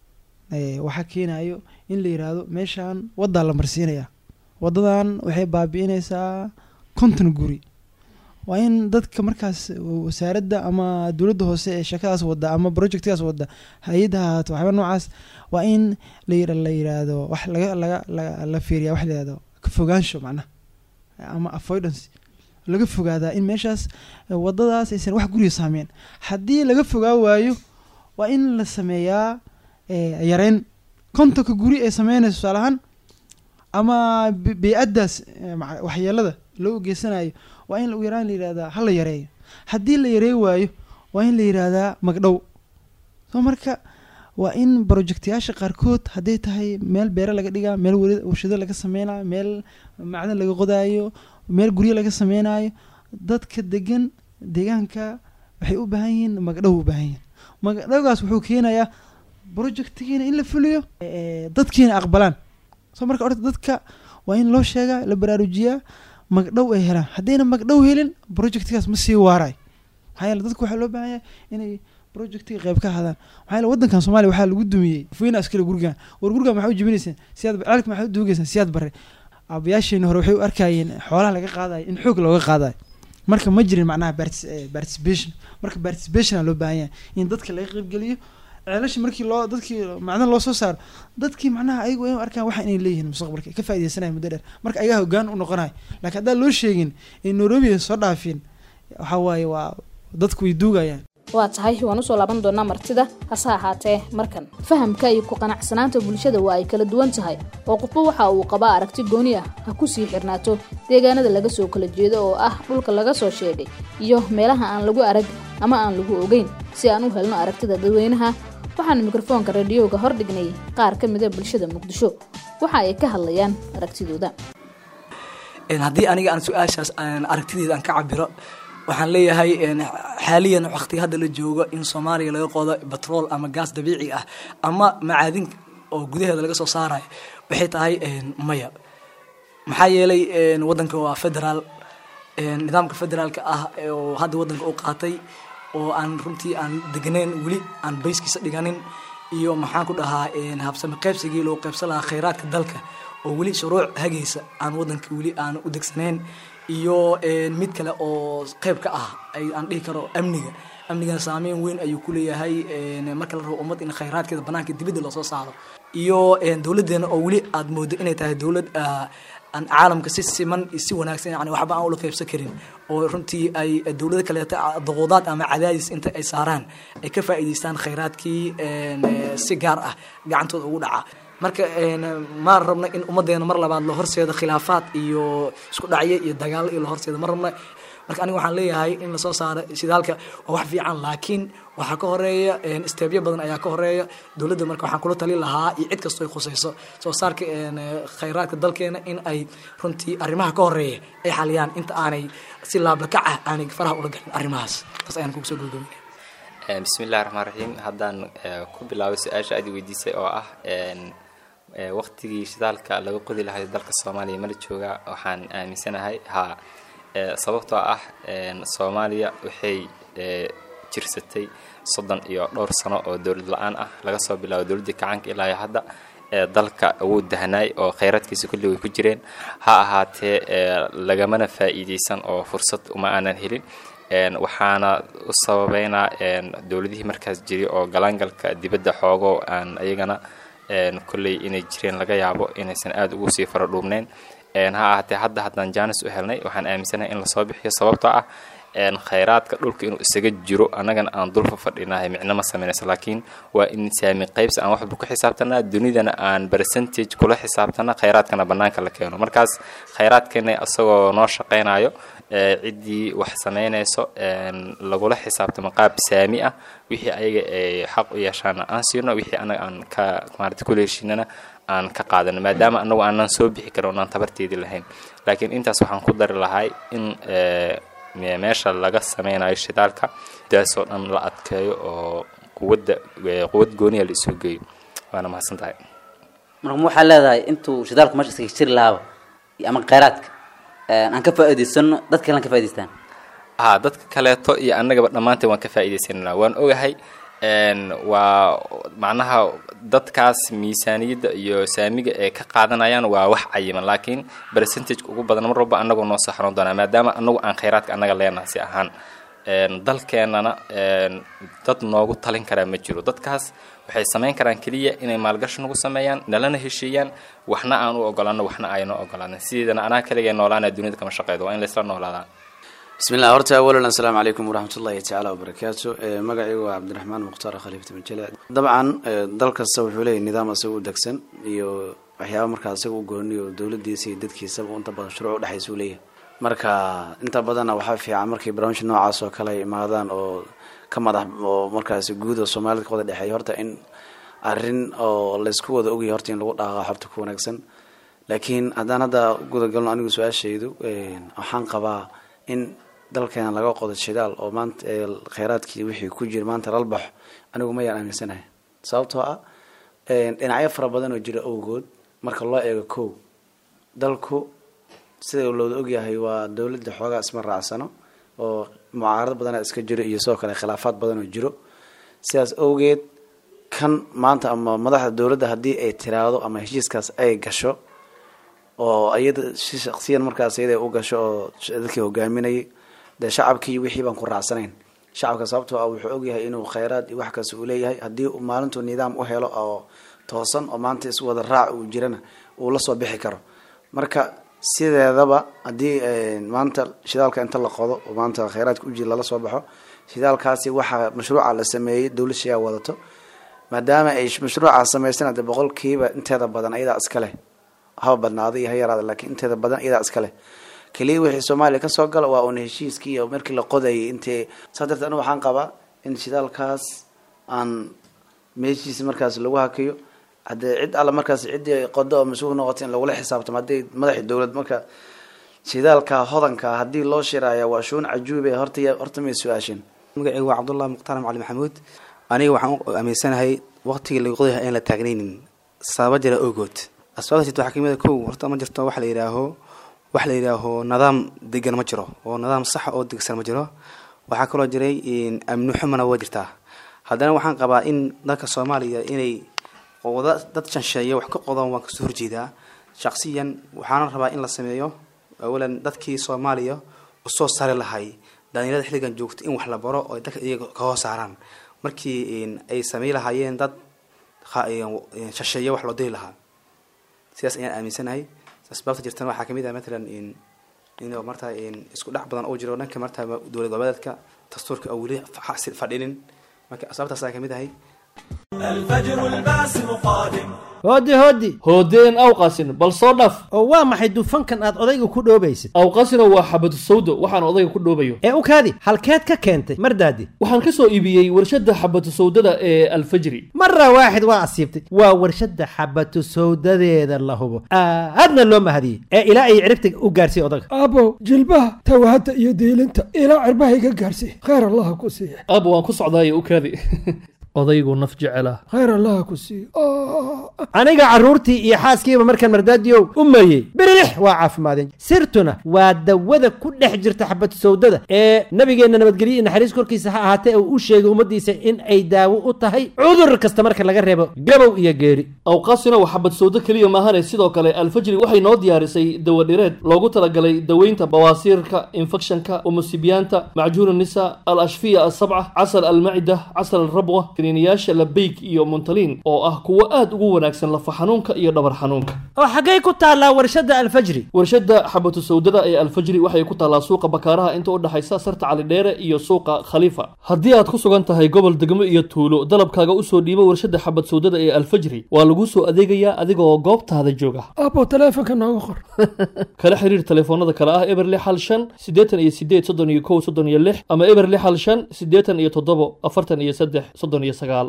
eh, waxaa keenayo in la yiraahdo meeshaan waddaa la marsiinaya waddadan waxay baabi'inaysaa konton guri waa in dadka markaas wasaaradda ama dowladda hoose ee shakadaas wadda ama projectkaas wadda hay-adda ha ahaato waxyaaba noocaas waa in la yira la yiraahdo wax laga laga laga la fiiriya wax la yirahdo ka fogaansho macnaha ama avoidance laga fogaadaa in meeshaas eh, wadadaas aysan wax guriga saameyn haddii laga fogaa waayo waa in la sameeyaa eh, yareyn kontonka guri ay sameynayso tusaale ahaan ama bi- bey-addaas eh, maca- waxyeelada loo geysanayo waa in ugu yaraan la yihahdaa ha la yareeyo haddii la yareey waayo waa in la yihahdaa magdhow so marka waa in projectayaasha qaarkood hadday tahay meel beere laga dhigaa meel wari warshado laga sameynayo meel macdan laga qodaayo meel guryo laga sameynayo dadka degan deegaanka waxay u baahan yihiin magdhow u baahan yihiin magdhowgaas wuxuu keenayaa projectkiina in la fuliyo eh, dadkiina aqbalaan so marka orta dadka waa in loo sheegaa la baraarujiyaa magdhow ay helaan haddayna magdhow helin projectkaas ma sii waarayo maxaa yeele dadku waxaa loo baahan yahay inay projectiga qayb ka hadaan maxaa yeele waddankan soomaaliya waxaa lagu dumiyey fuyna askari gurigan war gurigan maxaa u jebinaysaan siyaad ceelka maxaa u duugaysaan siyaad bare aabayaasheena hore waxay u arkayeen xoolaha laga qaadayo in xoog looga qaadayo marka ma jirin macnaha partic- eh, participation marka participation aa loo baahan yahay in dadka laga qaybgeliyo ceelasha markii loo dadkii macdan loo soo saaro dadkii macnaha ayagu ay u arkaan waxa inay leeyihiin mustaqbalka ka faa'iideysanaya muddo dheer marka ayaga hoggaan u noqonayo laakiin haddaan loo sheegin ee nairobi ay soo dhaafin waxa waaye waa dadku way duugayaan waa tahay waan usoo laaban doonaa martida hase ahaatee markan fahamka iyo ku qanacsanaanta bulshada waa ay kala duwan tahay oo qofba waxa uu qabaa aragti gooni ah ha ku sii xirnaato deegaanada laga soo kala jeedo oo ah dhulka laga soo sheegay iyo meelaha aan lagu arag ama aan lagu ogeyn si aan u helno aragtida dadweynaha waxaan mikrofoonka radiyooga hordhignay qaar ka mida bulshada muqdisho waxa ay ka hadlayaan aragtidooda Een, haddii aniga aan su-aashaas aan aragtideeda aan ka cabiro waxaan leeyahay een, xaaliyan waqti hadda la joogo in soomaaliya laga qodo batrool ama gaas dabiici ah ama macaadin oo gudaheeda laga soo saarayo waxay tahay een, maya maxaa yeelay een, wadanka waa federaal een, nidaamka federaalka ah ee oo hadda wadanka u qaatay oo aan runtii aan degnayn weli aan bayskiisa dhiganin iyo maxaan ku dhahaa een, habsami qaybsigii loo qaybsan lahaa khayraadka dalka oo weli shuruuc hagaysa aan wadanka weli aan u degsanayn iyo een, mid kale oo qayb ka ah ay aan dhihi karo amniga amnigana saameyn weyn ayuu ku leeyahay een, marka la rabo ummad in khayraadkeeda banaanka dibadda loosoo saaro iyo een, dowladeena oo weli aad moodo inay tahay dowlad ah, aan caalamka si siman iyo si wanaagsan yani waxba aan ula qaybsan karin oo runtii ay dowlado kaleeta doqodaad ama cadaadis inta ay saaraan ay ka faa'iidaystaan khayraadkii een, eh, si gaar ah gacantooda ugu dhaca marka een, ma rabna in ummadeena mar labaad la horseedo khilaafaad iyo isku dhacyo iyo dagaalo iyo la horseedo ma rabna marka aniga waxaan leeyahay in lasoo saaro shidaalka waa wax fiican laakiin waxaa ka horeeya een, isteebyo badan ayaa ka horeeya dowladda marka waxaan kula tali lahaa iyo cid kastoo ay khusayso soo saarka een, eh, khayraadka dalkeena in ay runtii arrimaha ka horeeya ay xaliyaan inta aanay si laablakac ah aanay faraha ula galin arrimahaas taas ayaan kugu soo gabagabinaya Een, bismillahi raxmaan raxiim haddaan eh, ku bilaabo su-aasha aad i weydiisay oo ah een, eh, waqtigii shidaalka laga qodi lahay dalka soomaaliya mala jooga waxaan aaminsanahay haa Eh, sababtoo ah een, soomaaliya waxay eh, jirsatay soddon iyo dhowr sano oo dowlad la-aan ah laga soo bilaabo dowladdii kacaanka ilaa iyo hadda ee dalka wuu dahnaay oo khayraadkiisa kulli way ku jireen ha ahaatee ee, lagamana faa'iidaysan oo fursad uma aanan helin een, waxaana u sababeynaa een, dowladihii markaas jiray oo galaangalka dibadda xoogo aan ayagana een, kolley inay jireen laga yaabo inaysan aada ugu sii fara dhuubnayn een, ha ahaatee hadda haddaan jaanis u helnay waxaan aaminsanahay in lasoo bixiyo sababtoo ah een, khayraadka dhulka inuu isaga jiro annagana aan dulfa fadhinahay micno ma samaynayso laakiin waa in saami qaybsi aan waxba ku xisaabtanaa dunidana aan percentage kula xisaabtana khayraadkana bannaanka la keeno markaas khayraadkeena isagoo noo shaqaynayo ee, ciddii wax samaynayso een, lagula xisaabtamo qaab saami ah wixii ayaga ay xaq u yeeshaana aan siino wixii anaga aan ka maarata kula heshiinana aan ka qaadano maadaama anagu aanan soo bixi karin oonaan tabarteedii lahayn laakiin intaas waxaan ku dari lahay in ee, me- meesha laga sameynayo shidaalka daasoo dhan la adkeeyo oo quwadda ee, quwad gooniya la isoo geeyo waana mahadsan tahay marka ma waxaa leedahay intuu shidaalku meesha iskaga jiri lahaaba iyo ama khayraadka een, aan ka faa'iidaysano dad kalena ka faa'idaystaan haa dadka kaleeto iyo annagaba dhammaanteen waan ka faa'iidaysananaa waan ogahay een, waa macnaha dadkaas miisaaniyadda iyo saamiga ee ka qaadanayaan waa wax cayiman laakiin percentageka ugu badan mar walba annagoo noo saxron doonaa maadaama annagu aan khayraadka annaga leenahay si ahaan een, dalkeenana een, dad noogu talin karaa ma jiro dadkaas waxay samayn karaan keliya inay maalgashi nagu sameeyaan nalana heshiiyaan waxna aan u ogolaano waxna aynoo ogolaanin sideedana anaa kaligay noolaana dunida kama shaqeydo waa in laysla noolaadaa bismillah horta awalan assalaamu calaykum waraxmat ullahi tacaala wabarakaatu magacaygu waa cabdiraxmaan mukhtaar khaliifta banjele dabcan dal kasta wuxuu leeyahy nidaam isaga u degsan iyo waxyaaba markaa isaga u gooniyo dowladiisa iyo dadkiisaba inta badan shuruuc udhexaysa u leeyahay marka inta badanna waxaa fiican markay barnaamij noocaas oo kale ay imaadaan oo ka madax oo markaasi guud oo soomaalida ka wada dhexeeya horta in arrin oo laysku wada ogyahay horta in lagu dhaqaa horta ku wanaagsan laakiin haddaan hadda gudagalno anigu su-aashaydu waxaan qabaa in dalkeena laga qodo shidaal oo maanta kheyraadkii wixii ku jira maanta lalbaxo anigu ma yaan aaminsanahay sababtoo ah dhinacyo fara badan oo jira awgood marka loo eego kow dalku sida looda ogyahay waa dowladda xoogaa isma raacsano oo mucaarado badana iska jiro iyo sidoo kale khilaafaad badan oo jiro sidaas awgeed kan maanta ama madaxda dowladda haddii ay tiraahdo ama heshiiskaas ay gasho oo iyada si shaksiyan markaas iyada u gasho oo dadkii hogaaminayay dee shacabkii wixii baan ku raacsanayn shacabka sababtoo ah wuxuu ogyahay inuu kheyraad iyo wax kasta uu leeyahay haddii uu maalintuu nidaam u helo oo toosan oo maanta is wada raac uu jirana uu la soo bixi karo marka sideedaba haddii maanta shidaalka inta la qodo oo maanta kheyraadka ujir lala soo baxo shidaalkaasi waxaa mashruuca la sameeyey dowlad shayaa wadato maadaama ay mashruuca samaysana de boqolkiiba inteeda badan ayadaa iska leh haba badnaada iyo ha yaraada laakiin inteeda badan iyadaa iska leh keliya wixii soomaaliya kasoo gala waa uun heshiiskii iyo markii la qodayay intee saa darteed anigu waxaan qabaa in shidaalkaas aan meeshiisa markaas lagu hakiyo haddee cid alla markaas ciddii qodo oo mas-uul noqota in lagula xisaabtamo haddii madaxii dowlad marka shidaalka hodanka haddii loo shiraaya waa shuun cajuube horta horta may su-aasheen magacaygu waa cabdullahi mukhtaar macali maxamuud aniga waxaan u aaminsanahay waqtigii lagu qodayaha aan la taagnaynin sababa jira ogood asbaabta jirta waxaa kamid a kow horta ma jirto wax la yidhaaho wax la yidhaaho nidaam degan ma jiro oo nidaam saxa oo degsan ma jiro waxaa kaloo jiray amni xumana waa jirtaa haddana waxaan qabaa in dalka soomaaliya inay wada dad shansheeya wax ka qodaan waan kasoo horjeedaa shaksiyan waxaana rabaa in la sameeyo awalan dadkii soomaaliya usoo sari lahay dhalinyarada xilligan joogta in wax la baro oo dadka iyaga ka hoos saaraan markii ay samey lahaayeen dad shasheeya wax loo diri lahaa sidaas ayaan aaminsanahay asbaabta jirtana waxaa kamid ah matalan in marta isku dhex badan oo jiro dhanka marta dowlad goboleedka dastuurka oo weli fadhinin marka asbaabtaas ayaa kamid ahay hoodi hoodi hoodeen awqasin bal soo dhaf oo waa maxay dufankan aad odayga ku dhoobaysid awqasino waa xabadu sawdo waxaan odayga ku dhoobayo ee u kaadi halkeed ka keentay mardaadi waxaan ka soo iibiyey warshadda xabatu sawdada ee alfajri mara waaxid waa asiibtay waa warshadda xabatu sawdadeeda la hubo aadna loo mahadiyey ee ilaa ay ciribta u gaarsiiy odaga abo jilbaha tawahadda iyo diilinta ilaa cirbaha iga gaarsiiy khayr allaha ku siiya aabo waan ku socdaaye u kaadi odaygu naf jecela khayr allaha ku siiya aniga carruurtii iyo xaaskiiba markaan mardaadiyow u meeyey birilix waa caafimaadeen sirtuna waa dawada ku dhex jirta xabatu sawdada ee nabigeenna nabadgelyo iyo naxariis korkiisa ha ahaatee uu u sheegay ummaddiisa in ay daawo u tahay cudur kasta marka laga reebo gabow iyo geeri awqaasina waa xabad sawdo keliya maahane sidoo kale alfajri waxay noo diyaarisay dawadhireed loogu talagalay daweynta bawaasiirka infekshanka umusibiyaanta macjuun nisa al ashfiya asabca casal almacida casal alrabwa kaniiniyaasha labeyg iyo muntaliin oo ah kuwo aad ugu wanaagsan lafa xanuunka iyo dhabar xanuunka oo xaggay ku taallaa warshadda alfajri warshadda xabatu sawdada ee alfajri waxay ku taallaa suuqa bakaaraha inta u dhexaysa sarta calidheere iyo suuqa khaliifa haddii aad ku sugan tahay gobol degmo iyo tuulo dalabkaaga usoo dhiibo warshadda xabad sawdada ee alfajri waa laguu soo adeegayaa adigaoo goobtaada jooga abo taleefonka nooga qor kala xiriir telefoonada kale ah eber lix hal shan siddeetan iyo sideed soddon iyo kow soddon iyo lix ama eber lix hal shan siddeetan iyo toddobo afartan iyo saddex soddon iyo sagaal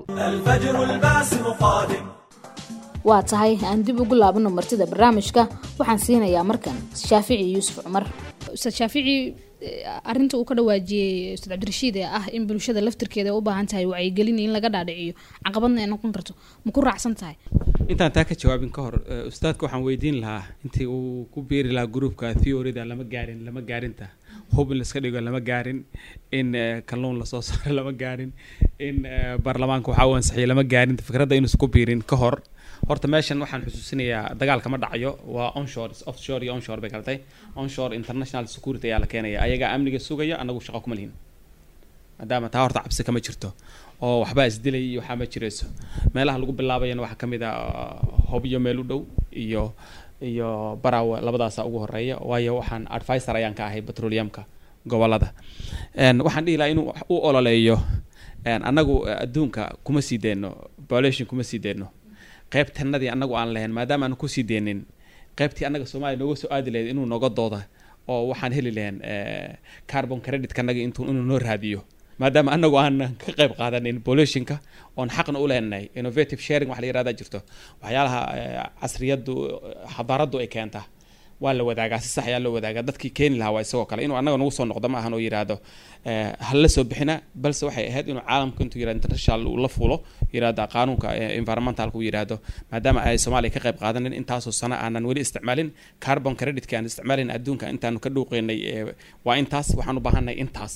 waa tahay aan dib ugu laabano martida barnaamijka waxaan siinayaa markan shaafici yuusuf cumar ustaad shaafici arinta uu ka dhawaajiyey ustaad cabdirashiid ee ah in bulshada laftirkeeda u baahan tahay wacyigelin in laga dhaadhiciyo caqabadna ay noqon karto ma ku raacsan tahay intaan taa ka jawaabin ka hor ustaadka waxaan weydiin lahaa intii uu ku beeri lahaa gruupka theoryda lama gaarin lama gaarinta hub in laiska dhigo lama gaarin in kalluun lasoo saaro lama gaarin in baarlamaanka waxaa u ansixiyo lama gaarin fikradda inuusan ku biirin ka hor horta meeshan waxaan xusuusinayaa dagaalka ma dhacayo waa onshore offshore iyo onshore bay kaltay onshore international security ayaa la keenaya ayagaa amniga sugaya anagu shaqo kuma lihin maadaama taa horta cabsi kama jirto oo waxbaa isdilay iyo waxaa ma jirayso meelaha lagu bilaabayana waxaa kamid a hobyo meel u dhow iyo iyo baraw labadaasa ugu horeeya waayo waxaan advisor ayaan ka ahay petroleumka gobolada Een, waxaan dhihi lahaa inuu u ololeeyo een, annagu eh, adduunka kuma sii deyno population kuma sii deyno qaybtanadii annagu aan lahayn maadaama aan kusii deynin qaybtii annaga soomaaliya nooga soo aadi lahayd inuu noga dooda oo waxaan heli lahayn eh, carbon credit annaga intuu inuu noo raadiyo maadaama anagu aan ka qayb qaadanin pollutionka oon xaqna u leenahay innovative sharing wax la yirahdaa jirto waxyaalaha eh, casriyadu xadaaradu ay keenta waa la wadaagaa si sax ayaa loo wadaagaa dadkii keeni lahaa waa isagoo kale inuu annaga nagu soo noqdo ma ahan oo yidhaahdo eh, hala soo bixina balse waxay ahayd inuu caalamka intuu yidhahdo international uu la fuulo yidhahda qaanuunka eh, environmentalka uu yidhaahdo maadaama ay soomaaliya ka qayb qaadanin intaasoo sano aanan weli isticmaalin carbon creditka aan isticmaalin adduunka intaanu ka dhuuqeynay eh, waa intaas waxaan u baahannahay intaas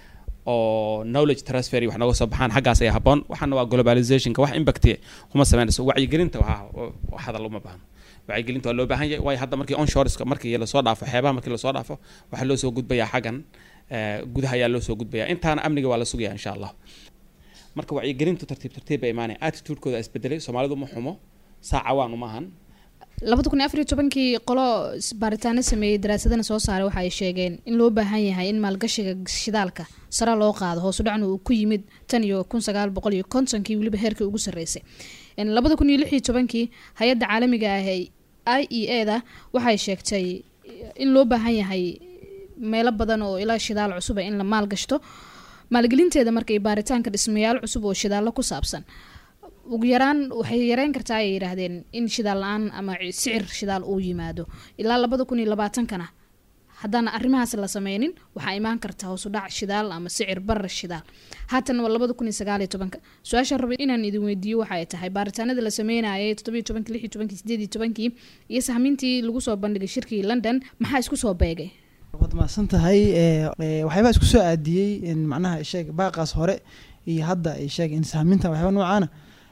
oo knowledge transfer iyo wax nooga soo baxaan xaggaas ayaa habboon waxaana waa globalizationka wax impact kuma sameynayso wacyigelinta waa wax hadal uma baahno wacyigelinta waa loo baahan yahay waayo hadda markii onshoreska markii lasoo dhaafo xeebaha markii lasoo dhaafo waxaa loo soo gudbayaa xaggan eh, gudaha ayaa loo soo gudbayaa intaana amniga waa la sugaya insha allah marka wacyigelintu tartiib tartiib bay imaanaya attitudekooda isbedelay soomaalidu ma xumo saaca waan uma ahan labada kun iyo afar iyo tobankii qolo s- baaritaano sameeyey daraasadana soo saaray waxa ay sheegeen in loo baahan yahay in maalgashiga shidaalka sare loo qaado hoosu dhacna uu ku yimid tan iyo kun sagaal boqol iyo kontonkii weliba heerkii ugu sarreysay En labada kun iyo lix iyo tobankii hay-adda caalamiga ah ee i e e da waxay sheegtay in loo baahan yahay meelo badan oo ilaa shidaal cusub ah in la maalgashto maalgelinteeda marka iyo baaritaanka dhismayaal cusub oo shidaallo ku saabsan ugu yaraan waxay yareyn kartaa ay yidhaahdeen in shidaal la-aan ama sicir shidaal uu yimaado ilaa labada kun iyo labaatankana haddaan arrimahaas la sameynin waxaa imaan karta hoos u dhac shidaal ama sicir barar shidaal haatan waa labada kun iyo sagaal iyo tobanka su-aasha rabay inaan idin weydiiyo waxa ay tahay baaritaanada la sameynayay toddobiyo tobankii lix iyo tobankii sideed iyo tobankii iyo sahmintii lagu soo bandhigay shirkii london maxaa isku soo beegay waad mahadsan tahay ee, ee, waxyaabaa isku soo aadiyey in macnaha sheeg baaqaas hore iyo hadda ay sheeg in sahminta waxyaaba noocaana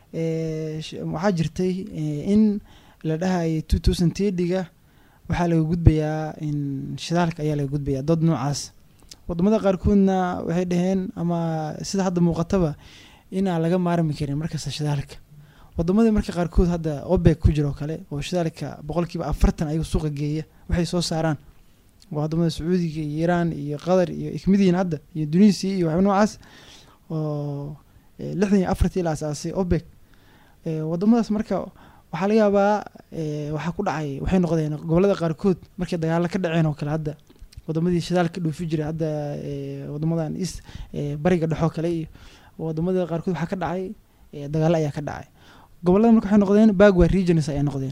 ee, sh- waxaa jirtay ee, in la dhahayay two thousand tediga waxaa laga gudbayaa in shidaalka ayaa laga gudbayaa dood noocaas wadamada qaarkoodna waxay dhaheen ama sida hadda muuqataba inaan laga maarmi karin markasta shidaalka wadamadii marka qaarkood hadda obeg ku jiro kale oo shidaalka boqolkiiba afartan ayagu suuqa geeya waxay soo saaraan waa wadamada sacuudiga iyo iiraan iyo qatar iyo ikmidiin hadda iyo tunisia iyo waxba noocaas oo eh, lixdan iyo afartii la asaasay obeg Eh, wadamadaas marka waxaa laga yaabaa eh, waxaa ku dhacay waxay noqdeen gobolada qaarkood markay dagaalo ka dhaceen oo kale hadda wadamadii shidaalka dhoofi jiray hadda eh, wadamadan is eh, bariga dhexoo kale iyo wadamada qaarkood waxaa ka dhacay eh, dagaalo ayaa ka dhacay gobolada marka waxay noqdeen bagwa regions ayay noqdeen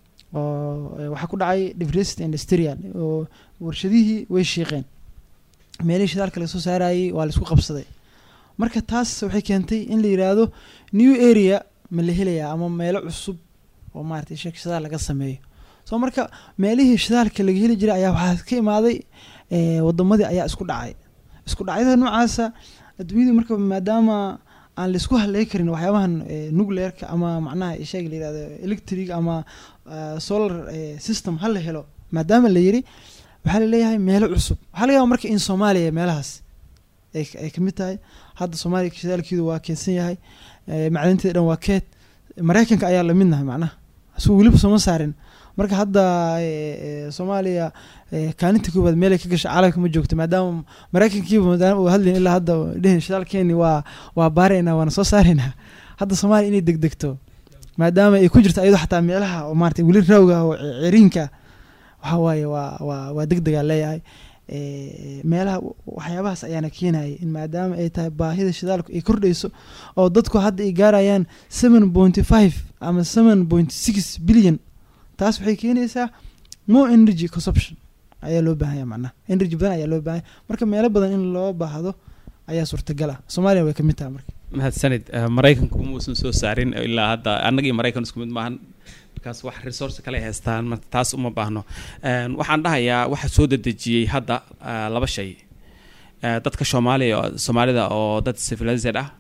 oo eh, waxaa ku dhacay diversity industrial oo warshadihii way shiiqeen meelihii shidaalka laga soo saarayay waa laisku qabsaday marka taas waxay keentay in la yiraahdo new area ma la helayaa ama meelo cusub oo maaragtay sheek shidaal laga sameeyo soo marka meelihii shidaalka laga heli jiray ayaa waxaa ka imaaday eh, wadamadii ayaa isku dhacay isku dhacyada noocaasa adduunyadu marka maadaama aan laisku haley karin waxyaabahan eh, nuclearka ama macnaha sheeg la yirahdo electric ama ah, solar eh, system ha la helo maadaama la yiri waxaa laleeyahay meelo cusub waxaa laga yaaba marka in soomaaliya meelahaas ay ay kamid tahay hadda soomaaliya shidaalkeedu waa keedsan yahay eh, macdinteeda dhan waa keed maraykanka ayaa lamidnahay macnaha asuu weliba sooma saarin marka hadda eh, eh, soomaaliya eh, kaalinta koowaad meelay ka gashay caalamka ma joogto maadaama maraykankiiba maadaama uu hadlayn ilaa hadda dhehen shidaalkeeni waa waa baaraynaa waana soo saaraynaa hadda soomaaliya inay degdegto maadaama ay ku jirto ayadoo xataa meelaha oo maarata weli raawga ah oo ceriinka waxa waaye waa waa waa degdegaa leeyahay Eh, meelaha waxyaabahaas ayaana keenayay in maadaama ay tahay baahida shidaalku ay kordhayso oo dadku hadda ay gaarayaan seven pointy five ama seven point six billion taas waxay keenaysaa more energy consumption ayaa loo baahanya macnaha energy badan ayaa loo baahanya marka meelo badan in loo baahdo ayaa suurtagal ah soomaaliya way ka mid tahay marka mahadsanid Eh, maraykanku muusan soo saarin ilaa hadda annaga iyo maraykan isku mid maahan markaas wax resource kale ay haystaan marka taas uma baahno Een, waxaan dhahayaa waxa soo dedejiyey hadda ah, laba shay Eh, dadka soomaaliya soomaalida oo dad civilized ah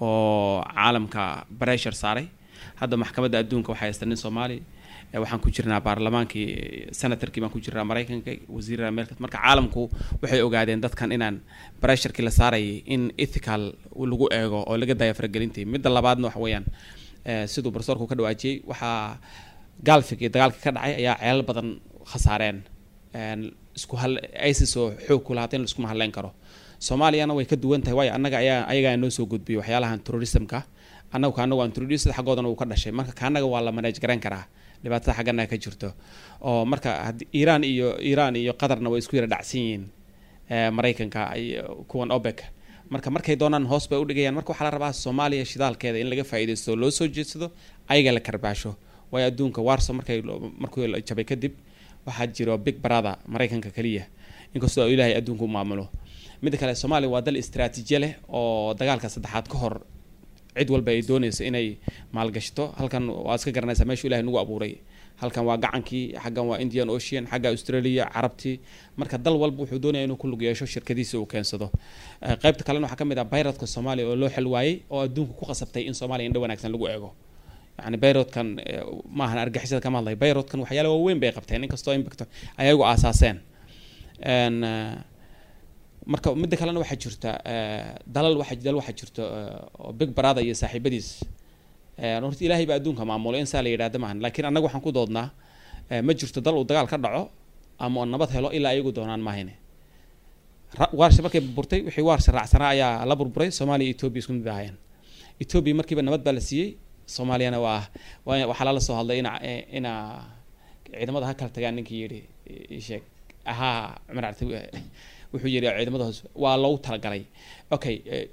oo caalamka pressure saaray hadda maxkamadda adduunka waxay haystaan nin soomaali Eh, waxaan ku jirnaa baarlamaankii senatorkii baan ku jirnaa maraykanka wasiirada meelka marka caalamku waxay ogaadeen dadkan inaan pressurekii la saarayay in ethical lagu eego oo laga daya faragelintii midda labaadna waxa weeyaan eh, siduu profesorku ka dhawaajiyey waxaa gaalfig iyo dagaalka ka dhacay ayaa ceelal badan khasaareen Een, isku hal isis oo xoog ku lahaata in laiskuma hadleyn karo soomaaliyana way ka duwan tahay waayo annaga ayaa ayagaa noo soo gudbiyay waxyaalahan terrorismka annagu kaanagu aan terrorist xaggoodana uu ka dhashay marka kaanaga waa la manage garayn karaa dhibaatada xaggana ka jirto oo marka haddii iiraan iyo iiraan iyo qatarna way isku yara dhacsan yihiin eh, maraykanka iyo kuwan opec marka markay doonaan hoos bay udhigayaan marka waxaa la rabaa soomaaliya shidaalkeeda in laga faa'iidaysto oo loo soo jeedsado ayaga la karbaasho waayo adduunka warso markay lo- markuu la jabay kadib waxaa jiro big brother maraykanka keliya inkastoo ilaahay adduunka u maamulo midda kale soomaaliya waa dal istiraatiijiye leh oo dagaalka saddexaad ka hor cid walba ay doonayso inay maalgashto halkan waa iska garanaysaa meeshu ilahay nagu abuuray halkan waa gacankii xaggan waa indian ocean xagga australia carabtii marka dal walba wuxuu doonaya inuu ku lug yeesho shirkadiisa uu keensado Eh, qaybta kalena waxaa ka mid ah bayradka soomaaliya oo loo xel waayey oo adduunka ku qasabtay in soomaaliya indho wanaagsan lagu eego yani bayrodkan eh, maahan argixisada kama hadlay bayrodkan waxyaala waaweyn bay qabteen inkastoo impact ayagu aasaaseen En, eh, marka midda kalena waxaa jirta eh, dalal waxa dal waxaa jirta eh, oo big brother iyo saaxiibadiis Eh, horta ilaahay baa adduunka maamulay in saa la yidhahda maahan laakiin annaga waxaan ku doodnaa eh, ma jirto dal uu dagaal ka dhaco ama oo nabad helo ilaa ayagu doonaan maahine Ra- waarsha markay burburtay wixii waarsha raacsanaa ayaa la burburay soomaaliya iyo etoobiya isku mid ahaayeen etoobiya markiiba nabad baa la siiyey soomaaliyana waa waa- waxaa lala soo hadlay ina eh, ina ciidamada ha kala tagaan ninkii yidhi ii sheeg ahaa cumar carte wuxuu yidhi ciidamada hoos waa loogu talagalay okay eh,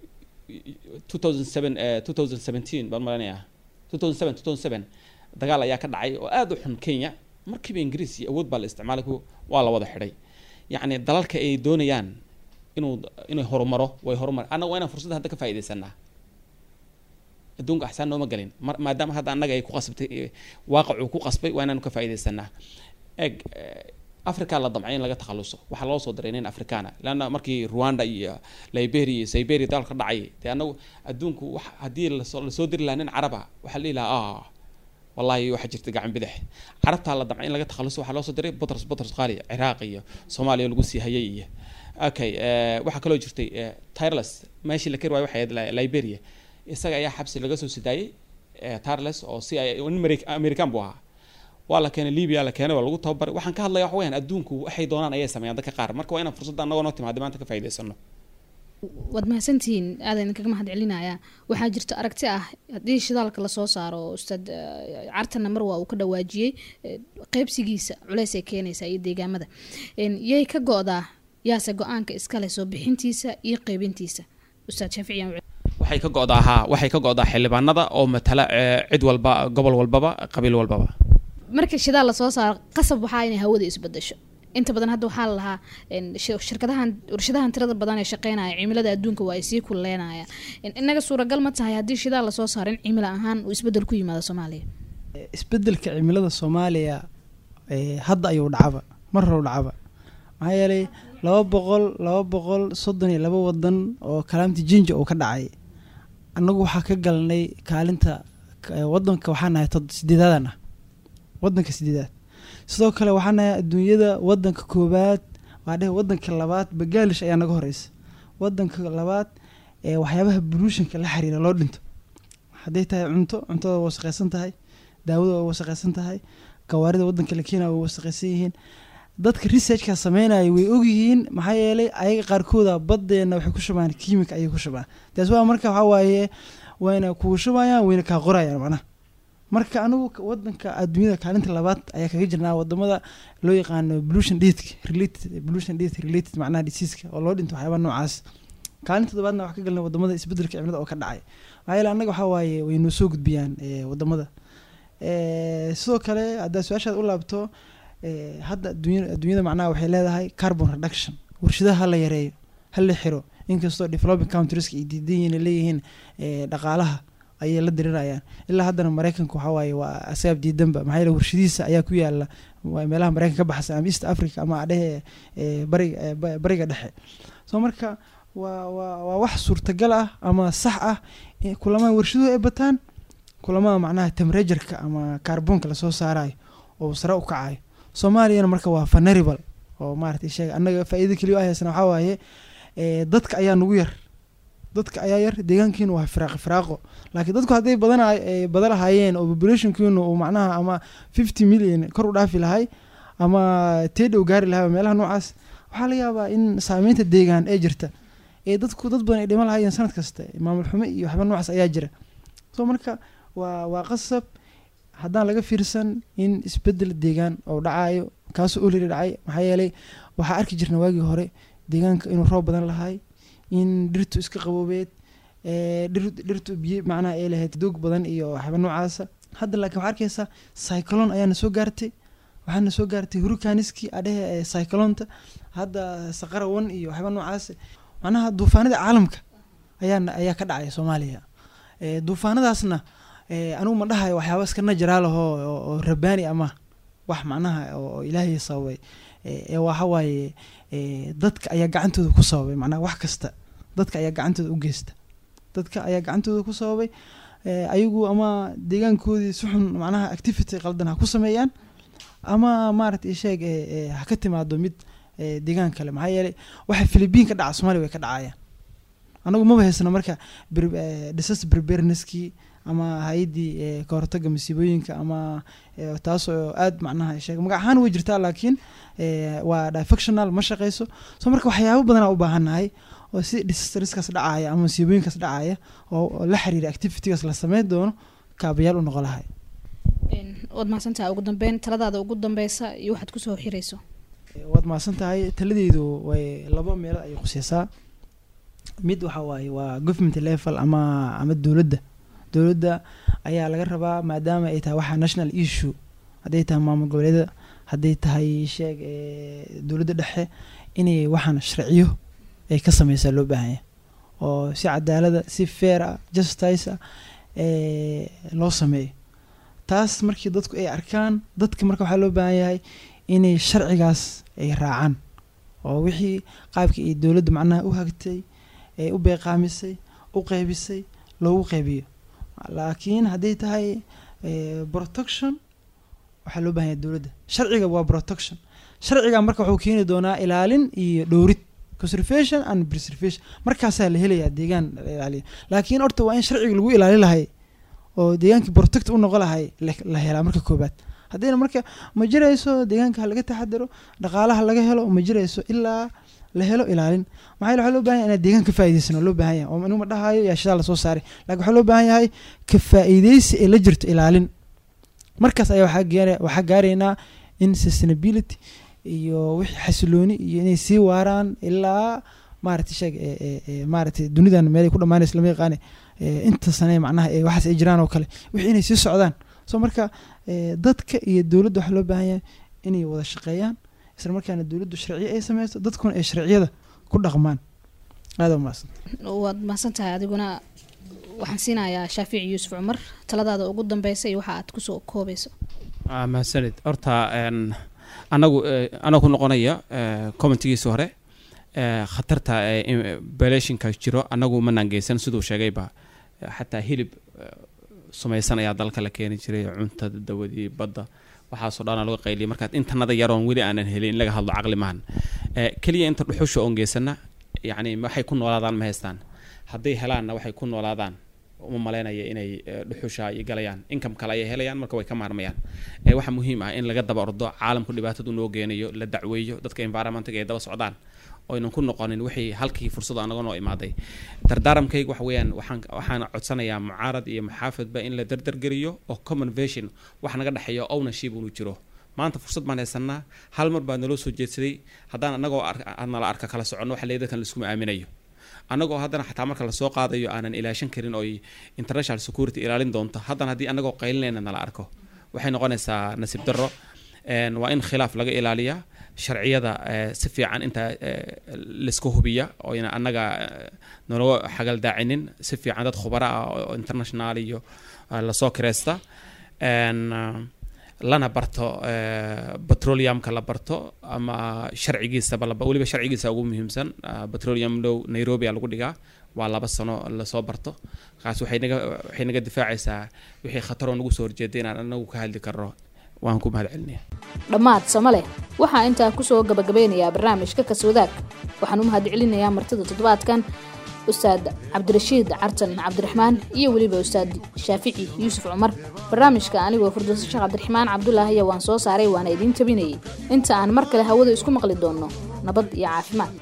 2007 eh, 2017 baan malanayaa 2007 2007 dagaal ayaa ka dhacay oo aad u xun kenya markiiba ingiriis iyo awood baa la isticmaalay ku- waa la wada xidhay yacni dalalka ay doonayaan inuu inay horumaro way horumar annaga waa inaan fursadda hadda ka faa'iidaysanaa adduunka axsaan nooma gelin mar maadaama hadda annaga ay ku qasbtay eh, waaqicuu ku qasbay waa inaanu ka faa'iidaysanaa eg africa la damcay in laga takhaluso waxaa loo soo diray nin afrikaana leanna markii rwanda iyo liberia iyo siberia dagaalka dhacay dee annagu adduunku wax haddii lasoo lasoo diri lahaa nin caraba waxaa la dhihi lahaa ah wallahi waxaa jirta gacan bidix carabtaa la damcay in laga takhaluso waxaa loo soo diray butros butros qali ciraaq iyo soomaaliya lagu sii hayay iyo okay eh, waxaa kaloo jirtay eh, tireless meeshii la kari waayo waxay ahayd Li- liberia isaga ayaa xabsi laga soo sidaayey eh, tireless oo si ay nin Ameri- american buu ahaa waa la keenay libya la keenay waa lagu tababaray waxaan ka hadlaya waxa weyaan adduunku waxay doonaan ayay sameeyaan dadka qaar marka waa inaan fursadda annagoo noo timaada maanta ka faa'iidaysano waad mahadsantihiin aadan idinkaga mahad celinayaa waxaa jirta aragti ah haddii shidaalka lasoo saaro ustaad eh, cartana mar waa uu ka dhawaajiyey eh, qeybsigiisa culeys ay keenaysaa iyo deegaamada En, yay ka go-daa yaase go-aanka iskale soo bixintiisa iyo qeybintiisa ustaad shaafici aan waxay ka go'daa haa waxay ka go'daa xildhibaanada oo matala eh, cid walba gobol walbaba qabiil walbaba marka shidaal lasoo saaro qasab waxaa inay hawada isbedesho inta badan hadda waxaa la lahaa en, shi- shirkadahan warshadahan tirada badan ee shaqeynaya cimilada adduunka waa ay sii kulleynayaan En, inaga suuragal ma tahay haddii shidaal lasoo saaro in cimilo ahaan uu isbedel ku yimaado soomaaliya isbedelka cimilada soomaaliya eh, hadda ayuu dhacaba mar hore u dhacaba maxaa yeelay laba boqol laba boqol soddon iyo laba wadan oo kalaamti jinja uu ka dhacay annagu waxaa ka galnay kaalinta ka- wadanka waxaa nahay tod sideedaadan ah wadanka sideedaad sidoo kale waxaa nahay adduunyada wadanka koowaad waa dheh wadanka labaad bagaalish ayaa naga horeysa wadanka labaad ee waxyaabaha buluushanka la xiriira loo dhinto hadday tahay cunto cuntada waa wasaqaysan tahay daawada waa wasaqaysan tahay gawaarida wadanka la keenaya waa wasaqaysan yihiin dadka researchka sameynaya way ogyihiin maxaa yeelay ayaga qaarkooda badeena waxay ku shubaan kiimika ayay ku shubaan taas waa marka waxaa waaye wayna kugu shubayaan wayna kaa qorayaan macnaha marka anigu ka- wadanka adduunyada kaalinta labaad ayaa kaga jirnaa wadamada loo yaqaano pollution death related pollution death related macnaha diseaska oo loo dhinto waxyaabaha noocaas kaalinta toddobaadna waxaa ka galnay wadamada isbedelka cimilada oo ka dhacay maxaa yeele annaga waxaa waaye way noo soo gudbiyaan eh, wadamada Eh, sidoo kale haddaa su-aashaad u laabto eh, hadda adduunya adduunyada macnaha waxay leedahay carbon reduction warshadaha ha la yareeyo ha la xiro inkastoo developing countrieska ay diidan yihiin ay leeyihiin eh, dhaqaalaha ayay la dirirayaan ilaa haddana maraykanka waxaa waaye waa asaab diidanba maxaa yeele warshadiisa ayaa ku yaala waa meelaha maraykanka ka baxsan ama east africa ama adhehe eh, bariga eh, ba- bariga dhexe so marka waa waa waa wax suurtagal ah ama sax ah in kulamaha warshaduhu ay bataan kulamada macnaha temperatureka ama kaarboonka lasoo saarayo oo sare u kacayo soomaaliyana marka waa vulnerable oo maarata sheega annaga faa'iida keliya oo haysana waxaa waaye eh, dadka ayaa nagu yar dadka ayaa yar deegaankiina waa firaaqo firaaqo laakiin dadku hadday badana eh, badan lahaayeen oo populationkiinu uu macnaha ama fifty million kor u dhaafi lahay ama teedhow gaari lahaa meelaha noocaas waxaa laga yaabaa in saameynta deegaan ee jirta ee dadku dad badan ay dhiman lahaayeen sanad kasta maamul xumo iyo waxba noocaas ayaa jira so marka waa waa qasab haddaan laga fiirsan in isbedel deegaan oo dhacayo kaasoo oliri dhacay maxaa yeelay waxaa arki jirna waagii hore deegaanka inuu roob badan lahay in dhirtu iska qaboobeed ee dhir- dhirtu biyo macnaha ay lahayd doog badan iyo waxba noocaasa hadda laakiin waxaa arkaysaa cyclone ayaana soo gaartay waxaana soo gaartay hurricaniski adhehe ee cyclonta hadda saqara one iyo waxba noocaas macnaha duufaanada caalamka ayaana ayaa ka dhacaya soomaaliya ee duufaanadaasna ee anigu ma dhahayo waxyaaba iska najaraal ahoo oo oo rabaani ama wax macnaha oo oo ilaahay sababay ee ee waxa waaye ee dadka ayaa gacantooda ku sababay macnaha wax kasta dadka ayaa gacantooda u geysta dadka ayaa gacantooda ku sababay ee ayagu ama deegaankoodii si xun macnaha activity qaldan ha ku sameeyaan ama maaragtay sheeg ee ee ha ka timaado mid ee deegaan kale maxaa yeelay waxa philibiin ka dhaca soomaaliya way ka dhacayaan anagu maba haysano marka bir- ee, disaster preparednesskii ama hay-addii ee, ka hortagga masiibooyinka ama ee, taas oo aad macnaha sheeg magac ahaan way jirtaa laakiin ee, waa difectional ma shaqeyso so marka waxyaabo badanaa u baahannahay oo si disasterskaas dhacaya ama masiibooyinkaas dhacaya oo oo la xiriira activitygaas la sameyn doono kaabayaal u noqon lahay waad mahadsantaha ugu dambeyn taladaada ugu dambeysa iyo waxaad kusoo xirayso waad mahadsan tahay taladeydu way laba meelood ayay khuseysaa mid waxa waaye waa government level ama ama dowladda dowladda ayaa laga rabaa maadaama ay tahay waxa national issue hadday tahay maamul goboleeda hadday tahay sheeg ee, dowladda dhexe inay waxaan sharciyo ay ka sameysaa loo baahan yahay oo si cadaalada si fair ah justice ah ee, loo sameeyo taas markii dadku ay arkaan dadka marka waxaa loo baahan yahay inay sharcigaas ay raacaan oo wixii qaabkii ay dowladda macnaha u hagtay ee u beeqaamisay u qeybisay loogu qeybiyo laakiin hadday tahay eh, protection waxaa loo baahan yahay dowladda sharciga waa protection sharciga marka wuxuu keeni doonaa ilaalin iyo dhowrid conservation and preservation markaasaa la helayaa deegaan la ilaaliyo laakiin horta waa in sharciga lagu ilaali lahay oo deegaankii protect u noqon lahay la- la helaa marka koobaad haddayna marka ma jirayso deegaanka ha laga taxadaro dhaqaalaha laga helo ma jirayso ilaa la helo ilaalin maxaa yeele waxaa loo baahan yahay inaad deegaan ka faa'iidaysano loo baahan yahay oo inuu ma dhahayo yaa shidaal lasoo saaray laakiin waxaa loo baahan yahay ka faa'iidaysi ee la jirto ilaalin markaas ayaa waxaa gaara waxaa gaaraynaa in sustainability iyo wixii xasilooni iyo inay sii waaraan ilaa maaragtay sheeg ee ee ee maaragtay dunidan meelay ku dhammaanaysa lama yaqaane ee inta sane macnaha ee waxaas ay jiraan oo kale wixii inay sii socdaan so marka ee dadka iyo dowladda waxaa loo baahan yahay inay wada shaqeeyaan isla markaana dowladdu sharciyo ay sameyso dadkuna ay sharciyada ku dhaqmaan aada umaasan waad mahadsantahay adiguna waxaan siinayaa shaafici yuusuf cumar taladaada ugu dambeysa iyo waxa aad kusoo koobayso Ah, mahadsanid horta een, anagu eh, anoo ku noqonaya eh, commentigiisa hore eh, khatarta belationka jiro anagu manaan geysan siduu sheegayba eh, xataa hilib eh, sumaysan ayaa dalka la keeni jiray cuntada dawadii badda waxaasoo dhan laga qayliyay markaad intanada yaroon weli aanan helin in laga hadlo caqli maahan Eh, keliya inta dhuxusha oon geysana yacni waxay ku noolaadaan ma haystaan hadday helaanna waxay ku noolaadaan uma malaynaya inay eh, dhuxusha ay galayaan income kale ayay helayaan marka way ka maarmayaan Eh, waxaa muhiim ah in laga daba ordo caalamku dhibaatadu noo geenayo la dacweeyo dadka environmentiga ay daba socdaan oynan ku noqonin wixii halkii fursad anaga noo imaaday dardaaramkayga waxa weeyaan waxaan waxaan codsanayaa mucaarad iyo muxaafadba in la dardargeliyo oo common vision wax naga dhexeeyo ownership unu jiro maanta fursad baan haysanaa hal mar baa naloo soo jeedsaday haddaan anagoo ar- nala arka kala soconno waxa leeyahay dadkan laiskuma aaminayo annagoo haddana xataa marka lasoo qaadayo aanan ilaashan karin oo international security ilaalin doonto haddana haddii anagoo qaylinayna nala arko waxay noqonaysaa nasiib darro Een, waa in khilaaf laga ilaaliyaa sharciyada eh, si fiican inta eh, laiska hubiya oo ina annaga eh, nalaga xagaldaacinin si fiican dad khubara ah oo international iyo eh, lasoo kireysta Een, ah, lana barto eh, petroleumka la barto ama sharcigiisaba laba weliba sharcigiisa ugu muhiimsan ah, petroleum low nairobi a lagu dhigaa waa laba sano lasoo barto kaas waxay naga waxay naga difaacaysaa wixii khataroo nagu soo horjeeday inaan anagu ka hadli karno waan ku mahad celinaya dhammaad samale waxaa intaa kusoo gabagabeynayaa barnaamijka kaswadaag waxaan u mahad celinayaa martida toddobaadkan ustaad cabdirashiid cartan cabdiraxmaan iyo weliba ustaad shaafici yuusuf cumar barnaamijka anigoo firdowso sheekh cabdiraxmaan cabdulaahiya waan soo saaray waana idiin tabinayay inta aan mar kale hawada isku maqli doonno nabad iyo caafimaad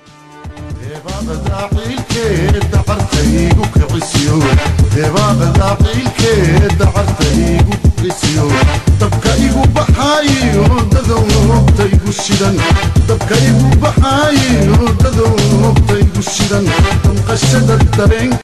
daciilkeeda cartaygu kicisiyo deebaaqada ciilkeeda cartaygu kicisiyo dabka igu baxaayo dadow hogtaygu shidan dabka igu baxaayo dadow hogtaygu shidan damqashada dareen